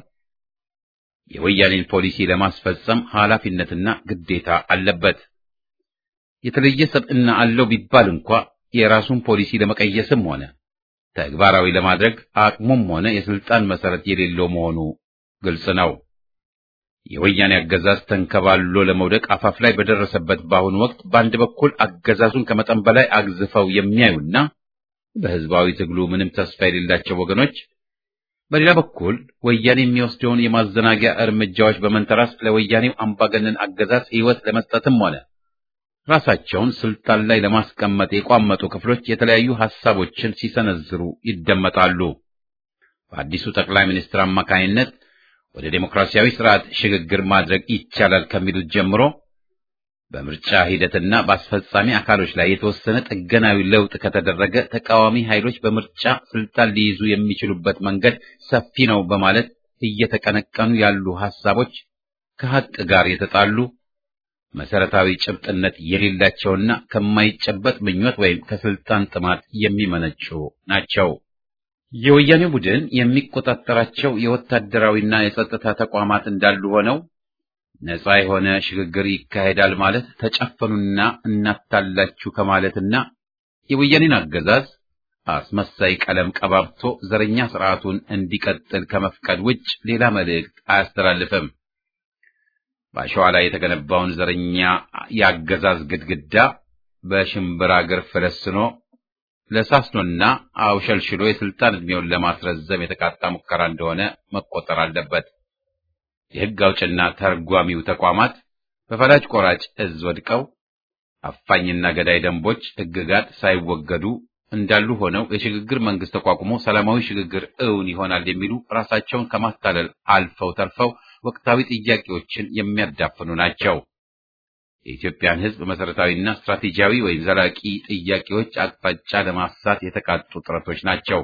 የወያኔን ፖሊሲ ለማስፈጸም ኃላፊነትና ግዴታ አለበት። የተለየ ሰብዕና አለው ቢባል እንኳ የራሱን ፖሊሲ ለመቀየስም ሆነ ተግባራዊ ለማድረግ አቅሙም ሆነ የስልጣን መሰረት የሌለው መሆኑ ግልጽ ነው። የወያኔ አገዛዝ ተንከባሎ ለመውደቅ አፋፍ ላይ በደረሰበት በአሁኑ ወቅት በአንድ በኩል አገዛዙን ከመጠን በላይ አግዝፈው የሚያዩና በህዝባዊ ትግሉ ምንም ተስፋ የሌላቸው ወገኖች፣ በሌላ በኩል ወያኔ የሚወስደውን የማዘናጊያ እርምጃዎች በመንተራስ ለወያኔው አምባገነን አገዛዝ ሕይወት ለመስጠትም ሆነ ራሳቸውን ስልጣን ላይ ለማስቀመጥ የቋመጡ ክፍሎች የተለያዩ ሐሳቦችን ሲሰነዝሩ ይደመጣሉ። በአዲሱ ጠቅላይ ሚኒስትር አማካይነት ወደ ዴሞክራሲያዊ ስርዓት ሽግግር ማድረግ ይቻላል ከሚሉት ጀምሮ በምርጫ ሂደትና በአስፈጻሚ አካሎች ላይ የተወሰነ ጥገናዊ ለውጥ ከተደረገ ተቃዋሚ ኃይሎች በምርጫ ስልጣን ሊይዙ የሚችሉበት መንገድ ሰፊ ነው በማለት እየተቀነቀኑ ያሉ ሐሳቦች ከሐቅ ጋር የተጣሉ መሰረታዊ ጭብጥነት የሌላቸውና ከማይጨበጥ ምኞት ወይም ከስልጣን ጥማት የሚመነጩ ናቸው። የወያኔ ቡድን የሚቆጣጠራቸው የወታደራዊና የጸጥታ ተቋማት እንዳሉ ሆነው ነፃ የሆነ ሽግግር ይካሄዳል ማለት ተጨፈኑና እናታላችሁ ከማለትና የወያኔን አገዛዝ አስመሳይ ቀለም ቀባብቶ ዘረኛ ስርዓቱን እንዲቀጥል ከመፍቀድ ውጭ ሌላ መልእክት አያስተላልፍም። በአሸዋ ላይ የተገነባውን ዘረኛ የአገዛዝ ግድግዳ በሽምብራ እግር ፈለስኖ ለሳስኖና አውሸልሽሎ የስልጣን ዕድሜውን ለማስረዘም የተቃጣ ሙከራ እንደሆነ መቆጠር አለበት። የሕግ አውጭና ተርጓሚው ተቋማት በፈላጭ ቆራጭ እዝ ወድቀው አፋኝና ገዳይ ደንቦች፣ ሕግጋት ሳይወገዱ እንዳሉ ሆነው የሽግግር መንግስት ተቋቁሞ ሰላማዊ ሽግግር እውን ይሆናል የሚሉ ራሳቸውን ከማታለል አልፈው ተርፈው ወቅታዊ ጥያቄዎችን የሚያዳፍኑ ናቸው። የኢትዮጵያን ሕዝብ መሰረታዊና ስትራቴጂያዊ ወይም ዘላቂ ጥያቄዎች አቅጣጫ ለማሳት የተቃጡ ጥረቶች ናቸው።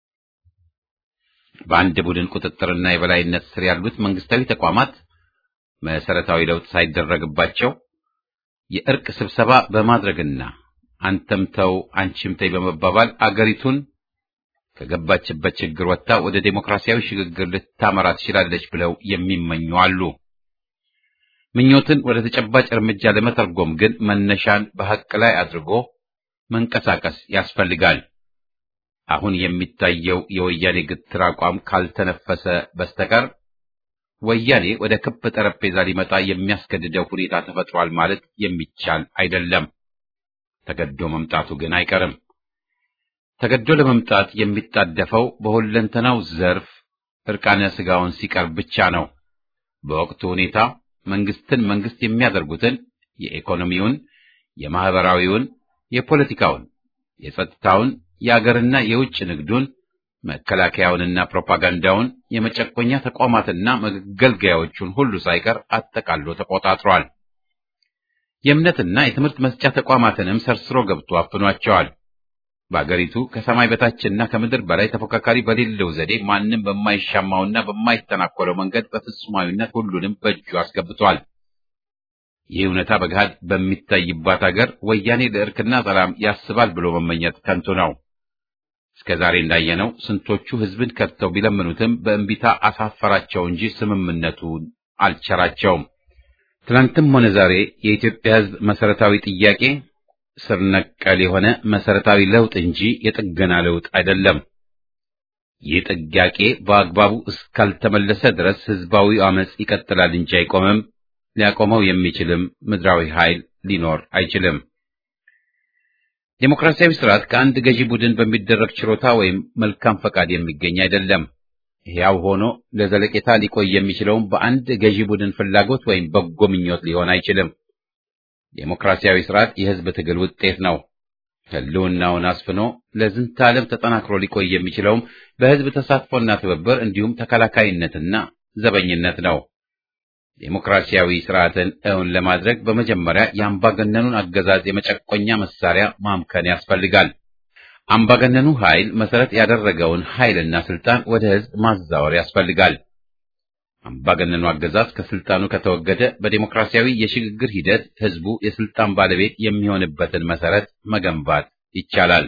በአንድ ቡድን ቁጥጥርና የበላይነት ስር ያሉት መንግስታዊ ተቋማት መሰረታዊ ለውጥ ሳይደረግባቸው የእርቅ ስብሰባ በማድረግና አንተም ተው አንቺም ተይ በመባባል አገሪቱን ከገባችበት ችግር ወጥታ ወደ ዴሞክራሲያዊ ሽግግር ልታመራ ትችላለች ብለው የሚመኙ አሉ። ምኞትን ወደ ተጨባጭ እርምጃ ለመተርጎም ግን መነሻን በሐቅ ላይ አድርጎ መንቀሳቀስ ያስፈልጋል። አሁን የሚታየው የወያኔ ግትር አቋም ካልተነፈሰ በስተቀር ወያኔ ወደ ክብ ጠረጴዛ ሊመጣ የሚያስገድደው ሁኔታ ተፈጥሯል ማለት የሚቻል አይደለም። ተገዶ መምጣቱ ግን አይቀርም። ተገዶ ለመምጣት የሚጣደፈው በሁለንተናው ዘርፍ እርቃነ ስጋውን ሲቀርብ ብቻ ነው። በወቅቱ ሁኔታ መንግስትን መንግስት የሚያደርጉትን የኢኮኖሚውን፣ የማህበራዊውን፣ የፖለቲካውን፣ የጸጥታውን፣ የአገርና የውጭ ንግዱን፣ መከላከያውንና ፕሮፓጋንዳውን፣ የመጨቆኛ ተቋማትና መገልገያዎቹን ሁሉ ሳይቀር አጠቃሎ ተቆጣጥሯል። የእምነትና የትምህርት መስጫ ተቋማትንም ሰርስሮ ገብቶ አፍኗቸዋል። በአገሪቱ ከሰማይ በታችና ከምድር በላይ ተፎካካሪ በሌለው ዘዴ ማንም በማይሻማውና በማይተናኮለው መንገድ በፍጹማዊነት ሁሉንም በእጁ አስገብቷል። ይህ እውነታ በገሃድ በሚታይባት አገር ወያኔ ለእርክና ሰላም ያስባል ብሎ መመኘት ከንቱ ነው። እስከ ዛሬ እንዳየነው ስንቶቹ ሕዝብን ከድተው ቢለምኑትም በእንቢታ አሳፈራቸው እንጂ ስምምነቱን አልቸራቸውም። ትናንትም ሆነ ዛሬ የኢትዮጵያ ሕዝብ መሰረታዊ ጥያቄ ስር ነቀል የሆነ መሰረታዊ ለውጥ እንጂ የጥገና ለውጥ አይደለም። ይህ ጥያቄ በአግባቡ እስካልተመለሰ ድረስ ህዝባዊ አመጽ ይቀጥላል እንጂ አይቆምም። ሊያቆመው የሚችልም ምድራዊ ኃይል ሊኖር አይችልም። ዴሞክራሲያዊ ስርዓት ከአንድ ገዢ ቡድን በሚደረግ ችሮታ ወይም መልካም ፈቃድ የሚገኝ አይደለም። ሕያው ሆኖ ለዘለቄታ ሊቆይ የሚችለውም በአንድ ገዢ ቡድን ፍላጎት ወይም በጎ ምኞት ሊሆን አይችልም። ዴሞክራሲያዊ ስርዓት የህዝብ ትግል ውጤት ነው። ህልውናውን አስፍኖ ለዝንተ ዓለም ተጠናክሮ ሊቆይ የሚችለውም በህዝብ ተሳትፎና ትብብር እንዲሁም ተከላካይነትና ዘበኝነት ነው። ዴሞክራሲያዊ ስርዓትን እውን ለማድረግ በመጀመሪያ የአምባገነኑን አገዛዝ የመጨቆኛ መሳሪያ ማምከን ያስፈልጋል። አምባገነኑ ኃይል መሰረት ያደረገውን ኃይልና ስልጣን ወደ ህዝብ ማዛወር ያስፈልጋል። አምባገነኑ አገዛዝ ከስልጣኑ ከተወገደ በዴሞክራሲያዊ የሽግግር ሂደት ህዝቡ የስልጣን ባለቤት የሚሆንበትን መሰረት መገንባት ይቻላል።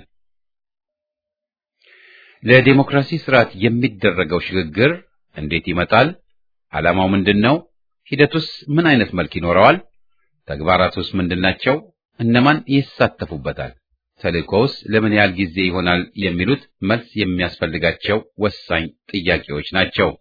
ለዴሞክራሲ ስርዓት የሚደረገው ሽግግር እንዴት ይመጣል? ዓላማው ምንድን ነው? ሂደቱስ ምን አይነት መልክ ይኖረዋል? ተግባራቱስ ምንድናቸው? እነማን ይሳተፉበታል? ተልእኮውስ ለምን ያህል ጊዜ ይሆናል? የሚሉት መልስ የሚያስፈልጋቸው ወሳኝ ጥያቄዎች ናቸው።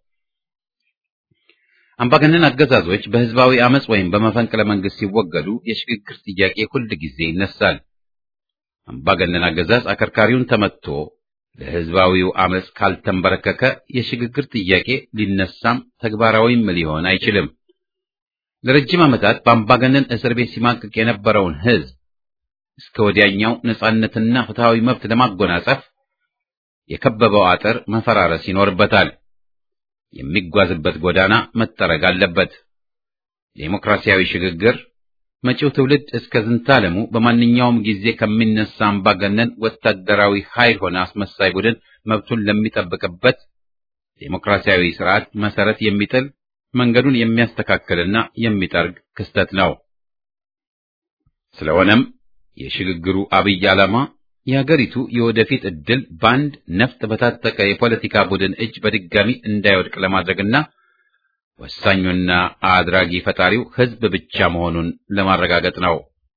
አምባገነን አገዛዞች በህዝባዊ አመጽ ወይም በመፈንቅለ መንግስት ሲወገዱ የሽግግር ጥያቄ ሁል ጊዜ ይነሳል። አምባገነን አገዛዝ አከርካሪውን ተመትቶ ለህዝባዊው አመጽ ካልተንበረከከ የሽግግር ጥያቄ ሊነሳም ተግባራዊም ሊሆን አይችልም። ለረጅም ዓመታት በአምባገነን እስር ቤት ሲማቅቅ የነበረውን ህዝብ እስከ ወዲያኛው ነጻነትና ፍትሃዊ መብት ለማጎናጸፍ የከበበው አጥር መፈራረስ ይኖርበታል። የሚጓዝበት ጎዳና መጠረግ አለበት። ዴሞክራሲያዊ ሽግግር መጪው ትውልድ እስከ ዝንታለሙ በማንኛውም ጊዜ ከሚነሳ አምባገነን ወታደራዊ ኃይል ሆነ አስመሳይ ቡድን መብቱን ለሚጠብቅበት ዴሞክራሲያዊ ስርዓት መሰረት የሚጥል መንገዱን የሚያስተካክልና የሚጠርግ ክስተት ነው። ስለሆነም የሽግግሩ አብይ ዓላማ የሀገሪቱ የወደፊት ዕድል በአንድ ነፍጥ በታጠቀ የፖለቲካ ቡድን እጅ በድጋሚ እንዳይወድቅ ለማድረግና ወሳኙና አድራጊ ፈጣሪው ህዝብ ብቻ መሆኑን ለማረጋገጥ ነው።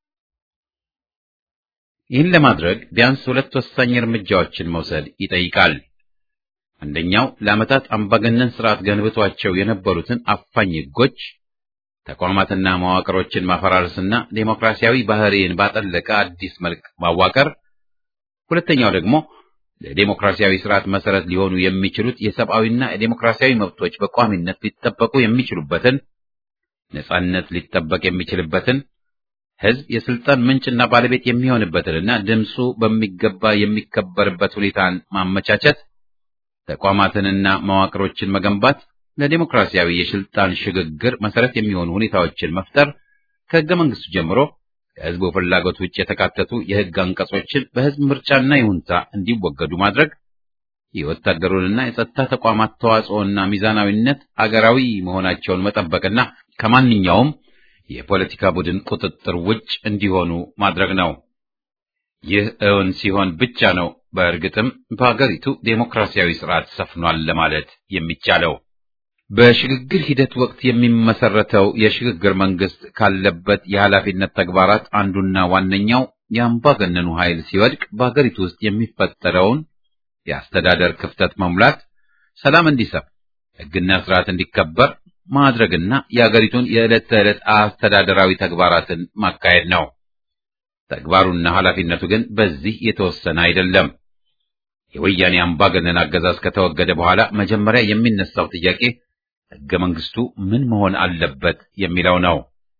ይህን ለማድረግ ቢያንስ ሁለት ወሳኝ እርምጃዎችን መውሰድ ይጠይቃል። አንደኛው ለዓመታት አምባገነን ስርዓት ገንብቷቸው የነበሩትን አፋኝ ህጎች፣ ተቋማትና መዋቅሮችን ማፈራረስና ዴሞክራሲያዊ ባህሪን ባጠለቀ አዲስ መልክ ማዋቀር ሁለተኛው ደግሞ ለዴሞክራሲያዊ ስርዓት መሰረት ሊሆኑ የሚችሉት የሰብአዊና የዴሞክራሲያዊ መብቶች በቋሚነት ሊጠበቁ የሚችሉበትን ነጻነት ሊጠበቅ የሚችልበትን ህዝብ የስልጣን ምንጭና ባለቤት የሚሆንበትንና ድምፁ በሚገባ የሚከበርበት ሁኔታን ማመቻቸት፣ ተቋማትንና መዋቅሮችን መገንባት፣ ለዴሞክራሲያዊ የስልጣን ሽግግር መሰረት የሚሆኑ ሁኔታዎችን መፍጠር ከህገ መንግስቱ ጀምሮ ከህዝቡ ፍላጎት ውጭ የተካተቱ የህግ አንቀጾችን በህዝብ ምርጫና ይሁንታ እንዲወገዱ ማድረግ፣ የወታደሩንና የጸጥታ ተቋማት ተዋጽኦና ሚዛናዊነት አገራዊ መሆናቸውን መጠበቅና ከማንኛውም የፖለቲካ ቡድን ቁጥጥር ውጭ እንዲሆኑ ማድረግ ነው። ይህ እውን ሲሆን ብቻ ነው በእርግጥም በአገሪቱ ዴሞክራሲያዊ ስርዓት ሰፍኗል ለማለት የሚቻለው። በሽግግር ሂደት ወቅት የሚመሰረተው የሽግግር መንግስት ካለበት የኃላፊነት ተግባራት አንዱና ዋነኛው የአምባገነኑ ኃይል ሲወድቅ በሀገሪቱ ውስጥ የሚፈጠረውን የአስተዳደር ክፍተት መሙላት፣ ሰላም እንዲሰፍ፣ ህግና ስርዓት እንዲከበር ማድረግና የሀገሪቱን የዕለት ተዕለት አስተዳደራዊ ተግባራትን ማካሄድ ነው። ተግባሩና ኃላፊነቱ ግን በዚህ የተወሰነ አይደለም። የወያኔ አምባገነን አገዛዝ ከተወገደ በኋላ መጀመሪያ የሚነሳው ጥያቄ ህገ መንግስቱ ምን መሆን አለበት የሚለው ነው።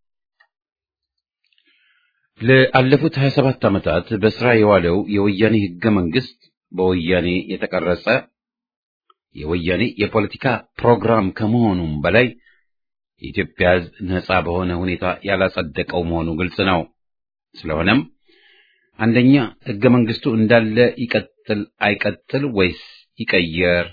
ለአለፉት 27 ዓመታት በስራ የዋለው የወያኔ ህገ መንግስት በወያኔ የተቀረጸ የወያኔ የፖለቲካ ፕሮግራም ከመሆኑም በላይ የኢትዮጵያ ህዝብ ነጻ በሆነ ሁኔታ ያላጸደቀው መሆኑ ግልጽ ነው። ስለሆነም አንደኛ ህገ መንግስቱ እንዳለ ይቀጥል አይቀጥል ወይስ ይቀየር?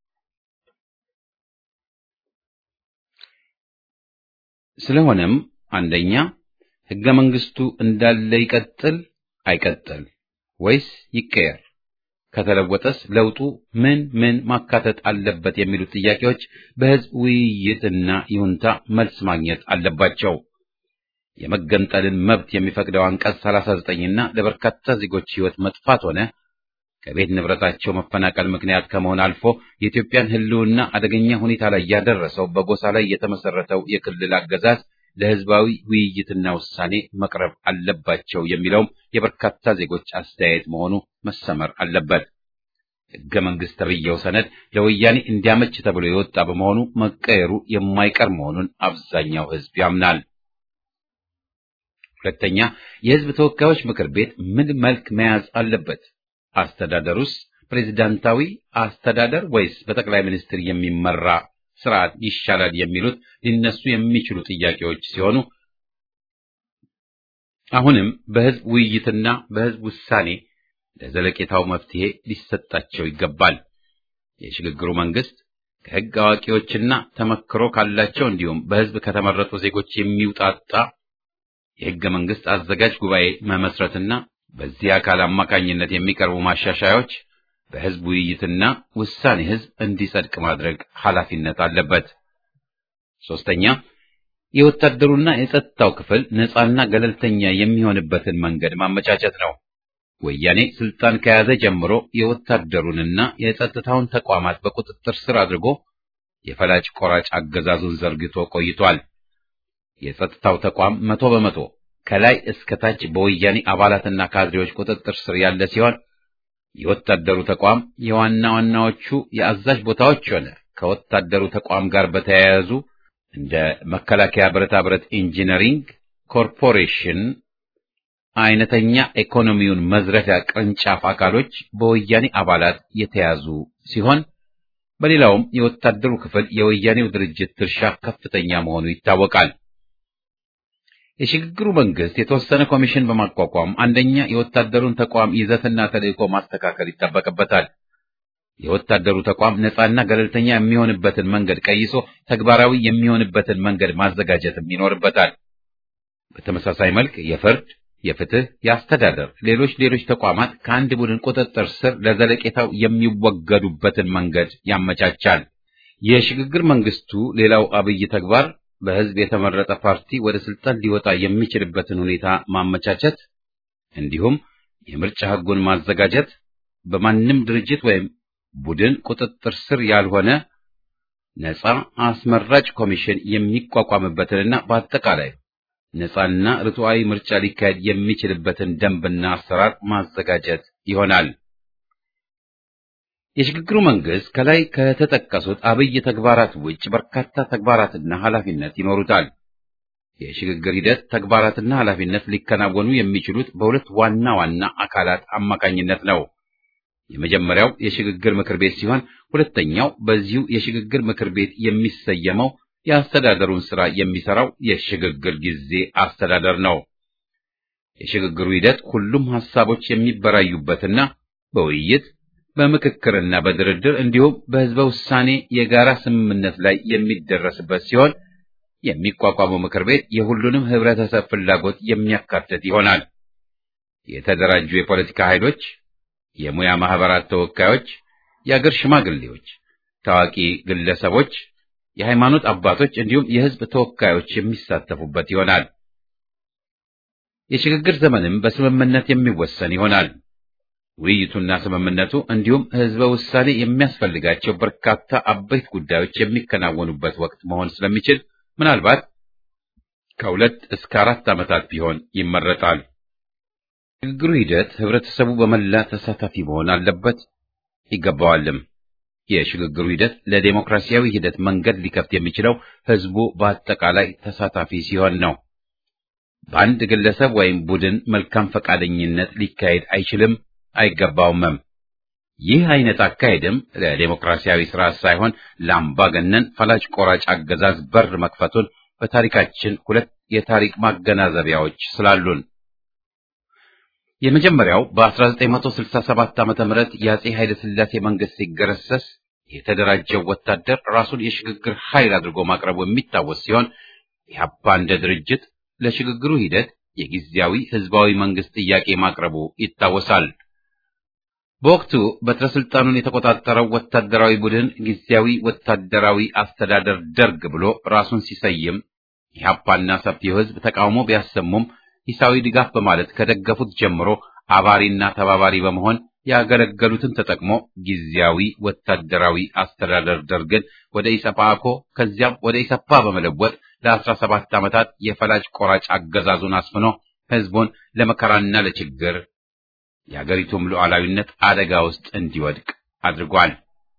ስለሆነም አንደኛ ህገ መንግስቱ እንዳለ ይቀጥል አይቀጥል ወይስ ይቀየር? ከተለወጠስ ለውጡ ምን ምን ማካተት አለበት የሚሉት ጥያቄዎች በህዝብ ውይይትና ይሁንታ መልስ ማግኘት አለባቸው። የመገንጠልን መብት የሚፈቅደው አንቀጽ 39ና ለበርካታ ዜጎች ህይወት መጥፋት ሆነ ከቤት ንብረታቸው መፈናቀል ምክንያት ከመሆን አልፎ የኢትዮጵያን ህልውና አደገኛ ሁኔታ ላይ ያደረሰው በጎሳ ላይ የተመሰረተው የክልል አገዛዝ ለህዝባዊ ውይይትና ውሳኔ መቅረብ አለባቸው የሚለውም የበርካታ ዜጎች አስተያየት መሆኑ መሰመር አለበት። ህገ መንግስት ተብዬው ሰነድ ለወያኔ እንዲያመች ተብሎ የወጣ በመሆኑ መቀየሩ የማይቀር መሆኑን አብዛኛው ህዝብ ያምናል። ሁለተኛ፣ የህዝብ ተወካዮች ምክር ቤት ምን መልክ መያዝ አለበት? አስተዳደሩስ ፕሬዚዳንታዊ አስተዳደር ወይስ በጠቅላይ ሚኒስትር የሚመራ ስርዓት ይሻላል የሚሉት ሊነሱ የሚችሉ ጥያቄዎች ሲሆኑ አሁንም በህዝብ ውይይትና በህዝብ ውሳኔ ለዘለቄታው መፍትሄ ሊሰጣቸው ይገባል። የሽግግሩ መንግስት ከህግ አዋቂዎችና ተመክሮ ካላቸው እንዲሁም በህዝብ ከተመረጡ ዜጎች የሚውጣጣ የህገ መንግስት አዘጋጅ ጉባኤ መመስረትና በዚህ አካል አማካኝነት የሚቀርቡ ማሻሻያዎች በህዝብ ውይይትና ውሳኔ ህዝብ እንዲጸድቅ ማድረግ ኃላፊነት አለበት። ሶስተኛ የወታደሩና የጸጥታው ክፍል ነፃና ገለልተኛ የሚሆንበትን መንገድ ማመቻቸት ነው። ወያኔ ስልጣን ከያዘ ጀምሮ የወታደሩንና የጸጥታውን ተቋማት በቁጥጥር ስር አድርጎ የፈላጭ ቆራጭ አገዛዙን ዘርግቶ ቆይቷል። የጸጥታው ተቋም መቶ በመቶ ከላይ እስከ ታች በወያኔ አባላትና ካድሬዎች ቁጥጥር ስር ያለ ሲሆን የወታደሩ ተቋም የዋና ዋናዎቹ የአዛዥ ቦታዎች ሆነ ከወታደሩ ተቋም ጋር በተያያዙ እንደ መከላከያ ብረታ ብረት ኢንጂነሪንግ ኮርፖሬሽን አይነተኛ ኢኮኖሚውን መዝረፊያ ቅርንጫፍ አካሎች በወያኔ አባላት የተያዙ ሲሆን በሌላውም የወታደሩ ክፍል የወያኔው ድርጅት ድርሻ ከፍተኛ መሆኑ ይታወቃል። የሽግግሩ መንግስት የተወሰነ ኮሚሽን በማቋቋም አንደኛ የወታደሩን ተቋም ይዘትና ተልዕኮ ማስተካከል ይጠበቅበታል። የወታደሩ ተቋም ነፃና ገለልተኛ የሚሆንበትን መንገድ ቀይሶ ተግባራዊ የሚሆንበትን መንገድ ማዘጋጀትም ይኖርበታል። በተመሳሳይ መልክ የፍርድ፣ የፍትህ፣ የአስተዳደር፣ ሌሎች ሌሎች ተቋማት ከአንድ ቡድን ቁጥጥር ስር ለዘለቄታው የሚወገዱበትን መንገድ ያመቻቻል። የሽግግር መንግስቱ ሌላው አብይ ተግባር በህዝብ የተመረጠ ፓርቲ ወደ ስልጣን ሊወጣ የሚችልበትን ሁኔታ ማመቻቸት እንዲሁም የምርጫ ህጉን ማዘጋጀት በማንም ድርጅት ወይም ቡድን ቁጥጥር ስር ያልሆነ ነፃ አስመራጭ ኮሚሽን የሚቋቋምበትንና በአጠቃላይ ነፃና ርቱዓዊ ምርጫ ሊካሄድ የሚችልበትን ደንብና አሰራር ማዘጋጀት ይሆናል። የሽግግሩ መንግስት ከላይ ከተጠቀሱት አብይ ተግባራት ውጭ በርካታ ተግባራትና ኃላፊነት ይኖሩታል። የሽግግር ሂደት ተግባራትና ኃላፊነት ሊከናወኑ የሚችሉት በሁለት ዋና ዋና አካላት አማካኝነት ነው። የመጀመሪያው የሽግግር ምክር ቤት ሲሆን ሁለተኛው በዚሁ የሽግግር ምክር ቤት የሚሰየመው የአስተዳደሩን ስራ የሚሰራው የሽግግር ጊዜ አስተዳደር ነው። የሽግግሩ ሂደት ሁሉም ሐሳቦች የሚበራዩበትና በውይይት በምክክርና በድርድር እንዲሁም በህዝበ ውሳኔ የጋራ ስምምነት ላይ የሚደረስበት ሲሆን የሚቋቋመው ምክር ቤት የሁሉንም ህብረተሰብ ፍላጎት የሚያካትት ይሆናል። የተደራጁ የፖለቲካ ኃይሎች፣ የሙያ ማህበራት ተወካዮች፣ የአገር ሽማግሌዎች፣ ታዋቂ ግለሰቦች፣ የሃይማኖት አባቶች እንዲሁም የህዝብ ተወካዮች የሚሳተፉበት ይሆናል። የሽግግር ዘመንም በስምምነት የሚወሰን ይሆናል። ውይይቱና ስምምነቱ እንዲሁም ህዝበ ውሳኔ የሚያስፈልጋቸው በርካታ አበይት ጉዳዮች የሚከናወኑበት ወቅት መሆን ስለሚችል ምናልባት ከሁለት እስከ አራት ዓመታት ቢሆን ይመረጣል። የሽግግሩ ሂደት ህብረተሰቡ በመላ ተሳታፊ መሆን አለበት ይገባዋልም። የሽግግሩ ሂደት ለዴሞክራሲያዊ ሂደት መንገድ ሊከፍት የሚችለው ህዝቡ በአጠቃላይ ተሳታፊ ሲሆን ነው። በአንድ ግለሰብ ወይም ቡድን መልካም ፈቃደኝነት ሊካሄድ አይችልም አይገባውምም። ይህ አይነት አካሄድም ለዴሞክራሲያዊ ስርዓት ሳይሆን ለአምባገነን ፈላጭ ቆራጭ አገዛዝ በር መክፈቱን በታሪካችን ሁለት የታሪክ ማገናዘቢያዎች ስላሉን የመጀመሪያው በ1967 ዓመተ ምህረት የአጼ ኃይለ ሥላሴ መንግስት ሲገረሰስ የተደራጀው ወታደር ራሱን የሽግግር ኃይል አድርጎ ማቅረቡ የሚታወስ ሲሆን ኢህአፓ እንደ ድርጅት ለሽግግሩ ሂደት የጊዜያዊ ህዝባዊ መንግስት ጥያቄ ማቅረቡ ይታወሳል። በወቅቱ በትረ ስልጣኑን የተቆጣጠረው ወታደራዊ ቡድን ጊዜያዊ ወታደራዊ አስተዳደር ደርግ ብሎ ራሱን ሲሰይም ኢህአፓና ሰፊው ህዝብ ተቃውሞ ቢያሰሙም ሂሳዊ ድጋፍ በማለት ከደገፉት ጀምሮ አባሪና ተባባሪ በመሆን ያገለገሉትን ተጠቅሞ ጊዜያዊ ወታደራዊ አስተዳደር ደርግን ወደ ኢሰፓኮ ከዚያም ወደ ኢሰፓ በመለወጥ ለአስራ ሰባት ዓመታት የፈላጭ ቆራጭ አገዛዙን አስፍኖ ህዝቡን ለመከራና ለችግር የአገሪቱም ሉዓላዊነት አደጋ ውስጥ እንዲወድቅ አድርጓል።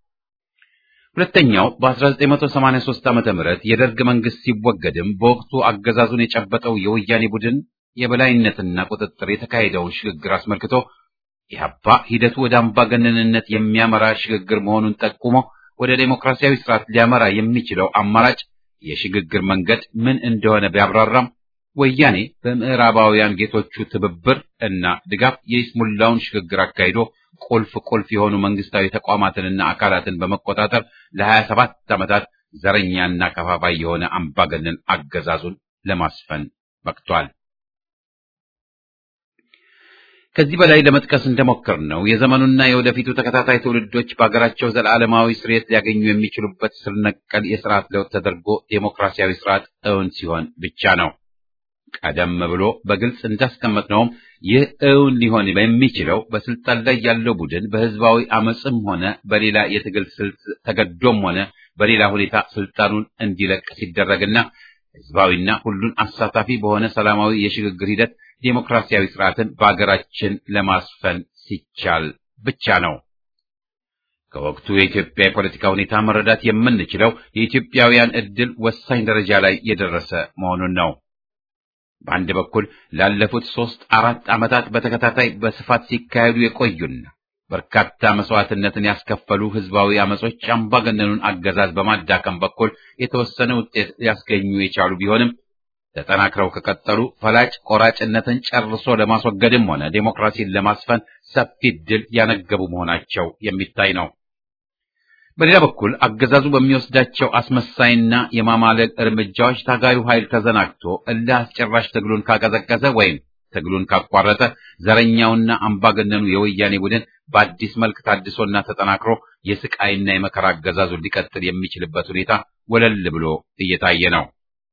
ሁለተኛው በ1983 ዓመተ ምህረት የደርግ መንግስት ሲወገድም በወቅቱ አገዛዙን የጨበጠው የወያኔ ቡድን የበላይነትና ቁጥጥር የተካሄደውን ሽግግር አስመልክቶ ኢህአፓ ሂደቱ ወደ አምባገነንነት የሚያመራ ሽግግር መሆኑን ጠቁሞ ወደ ዴሞክራሲያዊ ስርዓት ሊያመራ የሚችለው አማራጭ የሽግግር መንገድ ምን እንደሆነ ቢያብራራም ወያኔ በምዕራባውያን ጌቶቹ ትብብር እና ድጋፍ የይስሙላውን ሽግግር አካሂዶ ቁልፍ ቁልፍ የሆኑ መንግስታዊ ተቋማትንና አካላትን በመቆጣጠር ለሀያ ሰባት ዓመታት ዘረኛና ከፋፋይ የሆነ አምባገነን አገዛዙን ለማስፈን በቅቷል። ከዚህ በላይ ለመጥቀስ እንደሞከር ነው የዘመኑና የወደፊቱ ተከታታይ ትውልዶች በሀገራቸው ዘላለማዊ ስርየት ሊያገኙ የሚችሉበት ስር ነቀል የስርዓት ለውጥ ተደርጎ ዴሞክራሲያዊ ስርዓት እውን ሲሆን ብቻ ነው። ቀደም ብሎ በግልጽ እንዳስቀመጥነውም ይህ እውን ሊሆን የሚችለው በስልጣን ላይ ያለው ቡድን በህዝባዊ አመፅም ሆነ በሌላ የትግል ስልት ተገዶም ሆነ በሌላ ሁኔታ ስልጣኑን እንዲለቅ ሲደረግና ህዝባዊና ሁሉን አሳታፊ በሆነ ሰላማዊ የሽግግር ሂደት ዴሞክራሲያዊ ስርዓትን በአገራችን ለማስፈን ሲቻል ብቻ ነው። ከወቅቱ የኢትዮጵያ የፖለቲካ ሁኔታ መረዳት የምንችለው የኢትዮጵያውያን ዕድል ወሳኝ ደረጃ ላይ የደረሰ መሆኑን ነው። በአንድ በኩል ላለፉት ሦስት አራት ዓመታት በተከታታይ በስፋት ሲካሄዱ የቆዩና በርካታ መስዋዕትነትን ያስከፈሉ ህዝባዊ አመጾች አምባገነኑን አገዛዝ በማዳከም በኩል የተወሰነ ውጤት ሊያስገኙ የቻሉ ቢሆንም ተጠናክረው ከቀጠሉ ፈላጭ ቆራጭነትን ጨርሶ ለማስወገድም ሆነ ዴሞክራሲን ለማስፈን ሰፊ ድል ያነገቡ መሆናቸው የሚታይ ነው። በሌላ በኩል አገዛዙ በሚወስዳቸው አስመሳይና የማማለል እርምጃዎች ታጋዩ ኃይል ተዘናግቶ እልህ አስጨራሽ ትግሉን ካቀዘቀዘ ወይም ትግሉን ካቋረጠ ዘረኛውና አምባገነኑ የወያኔ ቡድን በአዲስ መልክ ታድሶና ተጠናክሮ የስቃይና የመከራ አገዛዙን ሊቀጥል የሚችልበት ሁኔታ ወለል ብሎ እየታየ ነው።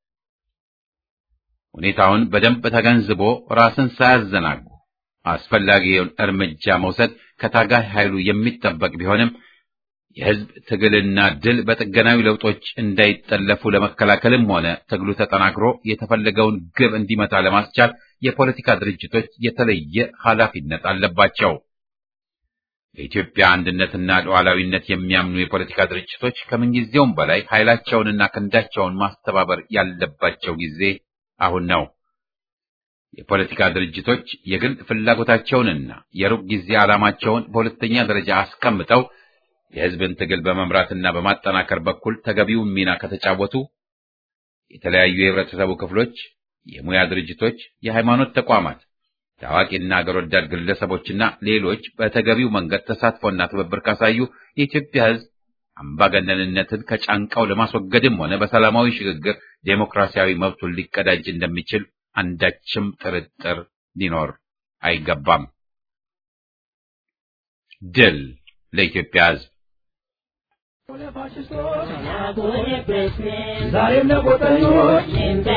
ሁኔታውን በደንብ ተገንዝቦ ራስን ሳያዘናጉ አስፈላጊውን እርምጃ መውሰድ ከታጋይ ኃይሉ የሚጠበቅ ቢሆንም የህዝብ ትግልና ድል በጥገናዊ ለውጦች እንዳይጠለፉ ለመከላከልም ሆነ ትግሉ ተጠናክሮ የተፈለገውን ግብ እንዲመታ ለማስቻል የፖለቲካ ድርጅቶች የተለየ ኃላፊነት አለባቸው። በኢትዮጵያ አንድነትና ሉዓላዊነት የሚያምኑ የፖለቲካ ድርጅቶች ከምንጊዜውም በላይ ኃይላቸውንና ክንዳቸውን ማስተባበር ያለባቸው ጊዜ አሁን ነው። የፖለቲካ ድርጅቶች የግል ፍላጎታቸውንና የሩቅ ጊዜ ዓላማቸውን በሁለተኛ ደረጃ አስቀምጠው የህዝብን ትግል በመምራትና በማጠናከር በኩል ተገቢውን ሚና ከተጫወቱ የተለያዩ የህብረተሰቡ ክፍሎች፣ የሙያ ድርጅቶች፣ የሃይማኖት ተቋማት፣ ታዋቂና አገር ወዳድ ግለሰቦችና ሌሎች በተገቢው መንገድ ተሳትፎና ትብብር ካሳዩ የኢትዮጵያ ህዝብ አምባገነንነትን ከጫንቃው ለማስወገድም ሆነ በሰላማዊ ሽግግር ዴሞክራሲያዊ መብቱን ሊቀዳጅ እንደሚችል አንዳችም ጥርጥር ሊኖር አይገባም። ድል ለኢትዮጵያ ህዝብ! ዛሬም ለቆጠኞች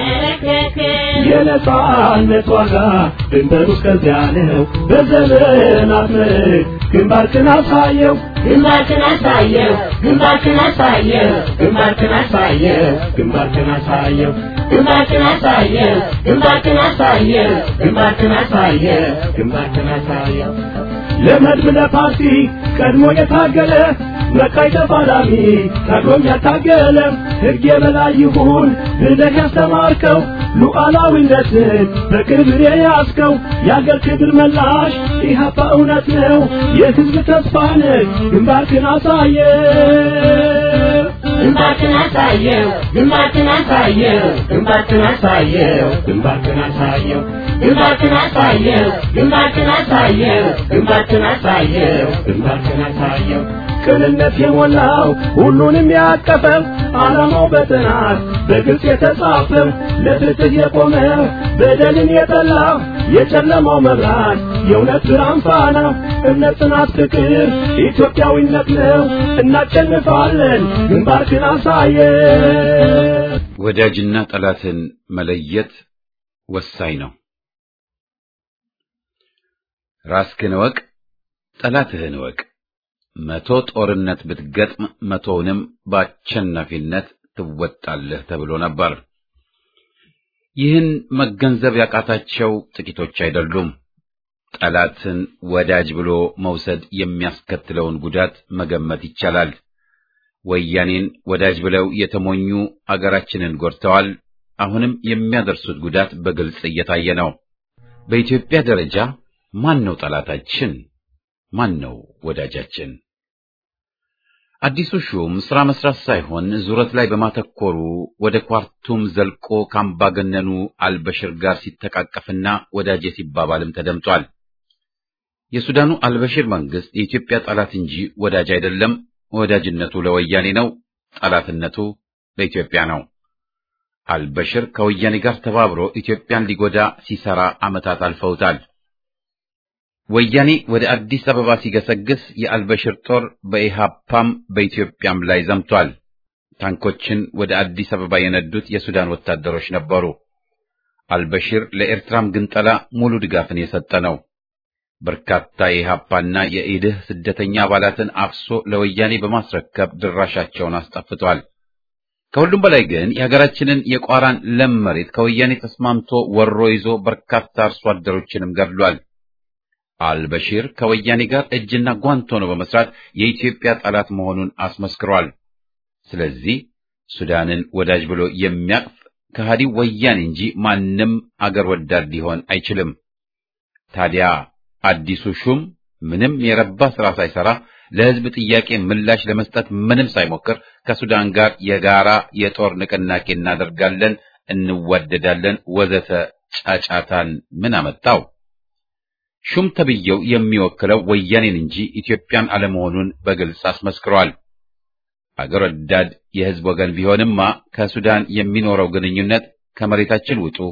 የነጻነት ዋጋ ድንበሩ እስከዚያ ነው። በዘመናት ምርክ ግንባርክን አሳየው ግንባርክን አሳየው ግንባርክን አሳየው ግንባርክን አሳየው ግንባርክን አሳየው ግንባርክን አሳየው ግንባርክን አሳየው ግንባርክን አሳየው ግንባርክን አሳየው ለመድብ ለፓርቲ ቀድሞ የታገለ መቃይ ተፋላሚ ታግሎም ያታገለ ሕግ የበላይ ይሁን ብለህ ያስተማርከው ሉዓላዊነትን በክብር የያዝከው የአገር ክብር መላሽ ኢህአፓ እውነት ነው የሕዝብ ተስፋ ነህ ግንባርክን አሳየ ግንባርክን አሳየው ግንባርክን አሳየው ግንባርክን አሳየው ግንባርክን አሳየው ግንባርክን አሳየው ግንባርክን አሳየው ግንባርክን አሳየው ግንባርክን አሳየው ቅንነት የሞላው ሁሉንም ያቀፈው ዓላማው በጥናት በግልጽ የተጻፈው ለፍትህ የቆመ በደልን የጠላ የጨለማው መብራት የእውነት ብርሃን ፋና እምነት፣ ጽናት፣ ፍቅር ኢትዮጵያዊነት ነው። እናሸንፋለን። ግንባርክን አሳየ ወዳጅና ጠላትን መለየት ወሳኝ ነው። ራስህን እወቅ፣ ጠላትህን እወቅ። መቶ ጦርነት ብትገጥም መቶውንም በአሸናፊነት ትወጣለህ ተብሎ ነበር። ይህን መገንዘብ ያቃታቸው ጥቂቶች አይደሉም። ጠላትን ወዳጅ ብሎ መውሰድ የሚያስከትለውን ጉዳት መገመት ይቻላል። ወያኔን ወዳጅ ብለው የተሞኙ አገራችንን ጎድተዋል። አሁንም የሚያደርሱት ጉዳት በግልጽ እየታየ ነው። በኢትዮጵያ ደረጃ ማን ነው ጠላታችን? ማን ነው ወዳጃችን? አዲሱ ሹም ስራ መስራት ሳይሆን ዙረት ላይ በማተኮሩ ወደ ኳርቱም ዘልቆ ከአምባገነኑ አልበሽር ጋር ሲተቃቀፍና ወዳጄ ሲባባልም ተደምጧል። የሱዳኑ አልበሽር መንግስት የኢትዮጵያ ጠላት እንጂ ወዳጅ አይደለም። ወዳጅነቱ ለወያኔ ነው፣ ጠላትነቱ ለኢትዮጵያ ነው። አልበሽር ከወያኔ ጋር ተባብሮ ኢትዮጵያን ሊጎዳ ሲሰራ ዓመታት አልፈውታል። ወያኔ ወደ አዲስ አበባ ሲገሰግስ የአልበሽር ጦር በኢሃፓም በኢትዮጵያም ላይ ዘምቷል። ታንኮችን ወደ አዲስ አበባ የነዱት የሱዳን ወታደሮች ነበሩ። አልበሽር ለኤርትራም ግንጠላ ሙሉ ድጋፍን የሰጠ ነው። በርካታ የኢሃፓና የኢድህ ስደተኛ አባላትን አፍሶ ለወያኔ በማስረከብ ድራሻቸውን አስጠፍቷል። ከሁሉም በላይ ግን የሀገራችንን የቋራን ለም መሬት ከወያኔ ተስማምቶ ወሮ ይዞ በርካታ አርሶ አደሮችንም ገድሏል። አልበሺር ከወያኔ ጋር እጅና ጓንት ሆኖ በመስራት የኢትዮጵያ ጠላት መሆኑን አስመስክሯል። ስለዚህ ሱዳንን ወዳጅ ብሎ የሚያቅፍ ከሃዲው ወያኔ እንጂ ማንም አገር ወዳድ ሊሆን አይችልም። ታዲያ አዲሱ ሹም ምንም የረባ ስራ ሳይሰራ ለሕዝብ ጥያቄ ምላሽ ለመስጠት ምንም ሳይሞክር ከሱዳን ጋር የጋራ የጦር ንቅናቄ እናደርጋለን፣ እንዋደዳለን፣ ወዘተ ጫጫታን ምን አመጣው? ሹም ተብዬው የሚወክለው ወያኔን እንጂ ኢትዮጵያን አለመሆኑን በግልጽ አስመስክሯል። አገር ወዳድ የሕዝብ ወገን ቢሆንማ ከሱዳን የሚኖረው ግንኙነት ከመሬታችን ውጡ፣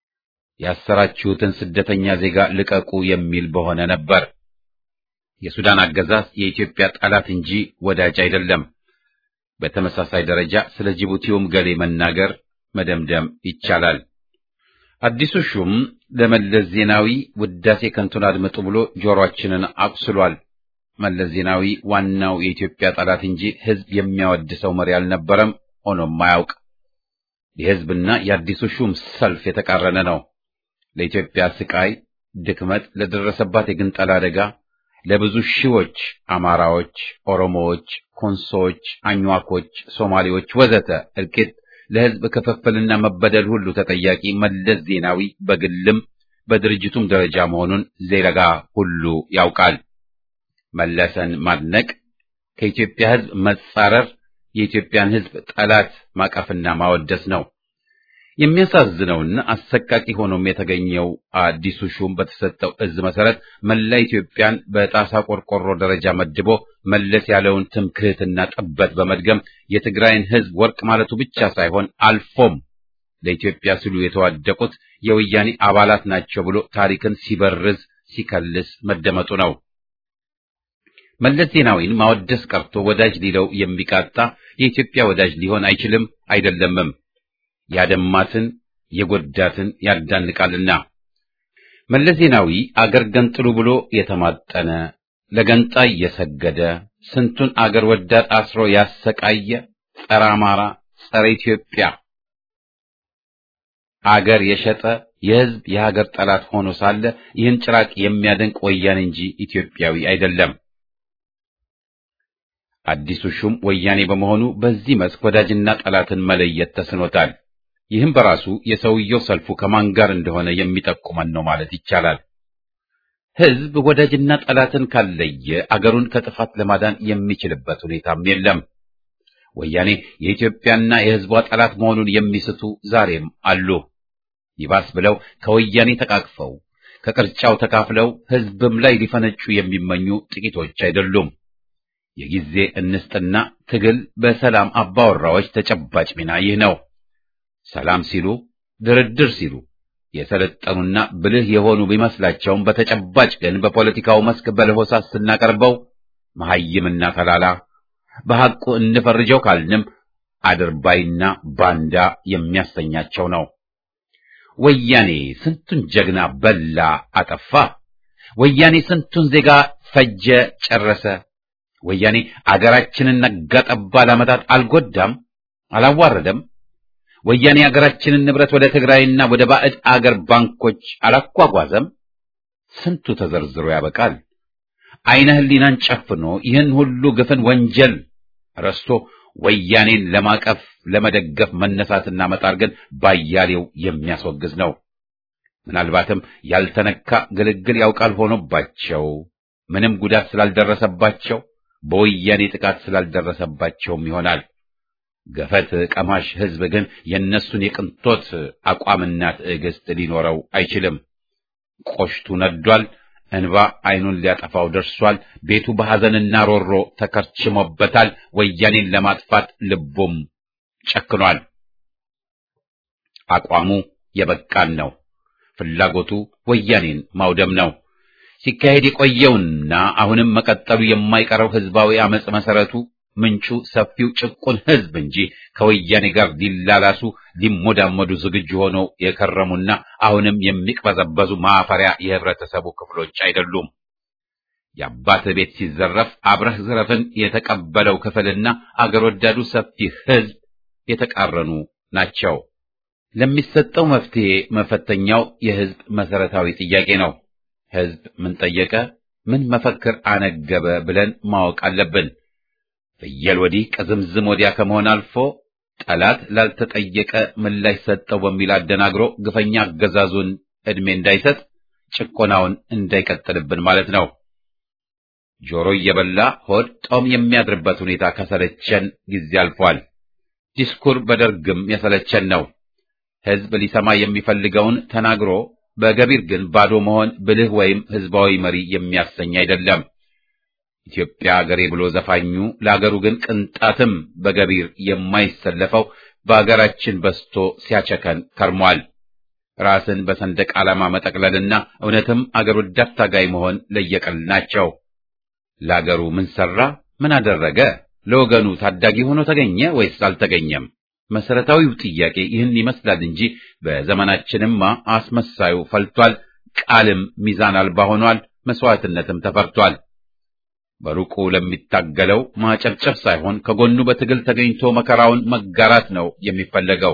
ያሰራችሁትን ስደተኛ ዜጋ ልቀቁ የሚል በሆነ ነበር። የሱዳን አገዛዝ የኢትዮጵያ ጠላት እንጂ ወዳጅ አይደለም። በተመሳሳይ ደረጃ ስለ ጅቡቲውም ገሌ መናገር መደምደም ይቻላል። አዲሱ ሹም ለመለስ ዜናዊ ውዳሴ ከንቱን አድምጡ ብሎ ጆሮአችንን አቁስሏል። መለስ ዜናዊ ዋናው የኢትዮጵያ ጠላት እንጂ ሕዝብ የሚያወድሰው መሪ አልነበረም፣ ሆኖም አያውቅ። የሕዝብና የአዲሱ ሹም ሰልፍ የተቃረነ ነው። ለኢትዮጵያ ስቃይ፣ ድክመት፣ ለደረሰባት የግንጠላ አደጋ ለብዙ ሺዎች አማራዎች፣ ኦሮሞዎች፣ ኮንሶዎች፣ አኝዋኮች፣ ሶማሌዎች ወዘተ እልቂት ለሕዝብ ክፍፍልና መበደል ሁሉ ተጠያቂ መለስ ዜናዊ በግልም በድርጅቱም ደረጃ መሆኑን ዜጋ ሁሉ ያውቃል። መለሰን ማድነቅ ከኢትዮጵያ ሕዝብ መጻረር የኢትዮጵያን ሕዝብ ጠላት ማቀፍና ማወደስ ነው። የሚያሳዝነውና አሰቃቂ ሆኖም የተገኘው አዲሱ ሹም በተሰጠው እዝ መሰረት መላ ኢትዮጵያን በጣሳ ቆርቆሮ ደረጃ መድቦ መለስ ያለውን ትምክህትና ጥበት በመድገም የትግራይን ሕዝብ ወርቅ ማለቱ ብቻ ሳይሆን አልፎም ለኢትዮጵያ ሲሉ የተዋደቁት የወያኔ አባላት ናቸው ብሎ ታሪክን ሲበርዝ ሲከልስ መደመጡ ነው። መለስ ዜናዊን ማወደስ ቀርቶ ወዳጅ ሊለው የሚቃጣ የኢትዮጵያ ወዳጅ ሊሆን አይችልም አይደለምም። ያደማትን የጎዳትን ያዳንቃልና። መለስ ዜናዊ አገር ገንጥሉ ብሎ የተማጠነ ለገንጣይ የሰገደ ስንቱን አገር ወዳድ አስሮ ያሰቃየ ጸረ አማራ፣ ጸረ ኢትዮጵያ አገር የሸጠ የሕዝብ የሀገር ጠላት ሆኖ ሳለ ይህን ጭራቅ የሚያደንቅ ወያኔ እንጂ ኢትዮጵያዊ አይደለም። አዲሱ ሹም ወያኔ በመሆኑ በዚህ መስክ ወዳጅና ጠላትን መለየት ተስኖታል። ይህም በራሱ የሰውየው ሰልፉ ከማን ጋር እንደሆነ የሚጠቁመን ነው ማለት ይቻላል። ሕዝብ ወዳጅና ጠላትን ካለየ አገሩን ከጥፋት ለማዳን የሚችልበት ሁኔታም የለም። ወያኔ የኢትዮጵያና የሕዝቧ ጠላት መሆኑን የሚስቱ ዛሬም አሉ። ይባስ ብለው ከወያኔ ተቃቅፈው ከቅርጫው ተካፍለው ሕዝብም ላይ ሊፈነጩ የሚመኙ ጥቂቶች አይደሉም። የጊዜ እንስጥና ትግል በሰላም አባወራዎች ተጨባጭ ሚና ይህ ነው። ሰላም ሲሉ ድርድር ሲሉ የሰለጠኑና ብልህ የሆኑ ቢመስላቸውም በተጨባጭ ግን በፖለቲካው መስክ በለሆሳስ ስናቀርበው መሐይምና ተላላ በሐቁ እንፈርጀው ካልንም አድርባይና ባንዳ የሚያሰኛቸው ነው። ወያኔ ስንቱን ጀግና በላ አጠፋ። ወያኔ ስንቱን ዜጋ ፈጀ ጨረሰ። ወያኔ አገራችንን ነጋጠባ ለዓመታት አልጎዳም፣ አላዋረደም። ወያኔ አገራችንን ንብረት ወደ ትግራይና ወደ ባዕድ አገር ባንኮች አላጓጓዘም። ስንቱ ተዘርዝሮ ያበቃል። አይነ ህሊናን ጨፍኖ ይህን ሁሉ ግፍን ወንጀል ረስቶ ወያኔን ለማቀፍ ለመደገፍ መነሳትና መጣር ግን ባያሌው የሚያስወግዝ ነው። ምናልባትም ያልተነካ ግልግል ያውቃል ሆኖባቸው ምንም ጉዳት ስላልደረሰባቸው በወያኔ ጥቃት ስላልደረሰባቸውም ይሆናል። ገፈት ቀማሽ ሕዝብ ግን የእነሱን የቅንጦት አቋምና ትዕግስት ሊኖረው አይችልም። ቆሽቱ ነዷል። እንባ ዓይኑን ሊያጠፋው ደርሷል። ቤቱ በሐዘንና ሮሮ ተከርችሞበታል። ወያኔን ለማጥፋት ልቡም ጨክኗል። አቋሙ የበቃን ነው። ፍላጎቱ ወያኔን ማውደም ነው። ሲካሄድ የቆየውና አሁንም መቀጠሉ የማይቀረው ህዝባዊ አመጽ መሰረቱ ምንጩ ሰፊው ጭቁን ህዝብ እንጂ ከወያኔ ጋር ሊላላሱ ሊሞዳመዱ ዝግጁ ሆነው የከረሙና አሁንም የሚቅበዘበዙ ማፈሪያ የህብረተሰቡ ክፍሎች አይደሉም። የአባት ቤት ሲዘረፍ አብረህ ዝረፍን የተቀበለው ክፍልና አገር ወዳዱ ሰፊ ህዝብ የተቃረኑ ናቸው። ለሚሰጠው መፍትሄ መፈተኛው የህዝብ መሰረታዊ ጥያቄ ነው። ህዝብ ምን ጠየቀ፣ ምን መፈክር አነገበ ብለን ማወቅ አለብን። ፍየል ወዲህ ቅዝምዝም ወዲያ ከመሆን አልፎ ጠላት ላልተጠየቀ ምላሽ ሰጠው በሚል አደናግሮ ግፈኛ አገዛዙን ዕድሜ እንዳይሰጥ ጭቆናውን እንዳይቀጥልብን ማለት ነው። ጆሮ እየበላ ሆድ ጦም የሚያድርበት ሁኔታ ከሰለቸን ጊዜ አልፏል። ዲስኩር በደርግም የሰለቸን ነው። ህዝብ ሊሰማ የሚፈልገውን ተናግሮ በገቢር ግን ባዶ መሆን ብልህ ወይም ህዝባዊ መሪ የሚያሰኝ አይደለም። ኢትዮጵያ አገሬ ብሎ ዘፋኙ ለአገሩ ግን ቅንጣትም በገቢር የማይሰለፈው በአገራችን በስቶ ሲያቸከን ከርሟል። ራስን በሰንደቅ ዓላማ መጠቅለልና እውነትም አገር ወዳድ ታጋይ መሆን ለየቅል ናቸው። ለአገሩ ምን ሰራ? ምን አደረገ? ለወገኑ ታዳጊ ሆኖ ተገኘ ወይስ አልተገኘም? መሰረታዊው ጥያቄ ይህን ይመስላል እንጂ በዘመናችንማ አስመሳዩ ፈልቷል። ቃልም ሚዛን አልባ ሆኗል። መስዋዕትነትም ተፈርቷል። በሩቁ ለሚታገለው ማጨብጨብ ሳይሆን ከጎኑ በትግል ተገኝቶ መከራውን መጋራት ነው የሚፈለገው።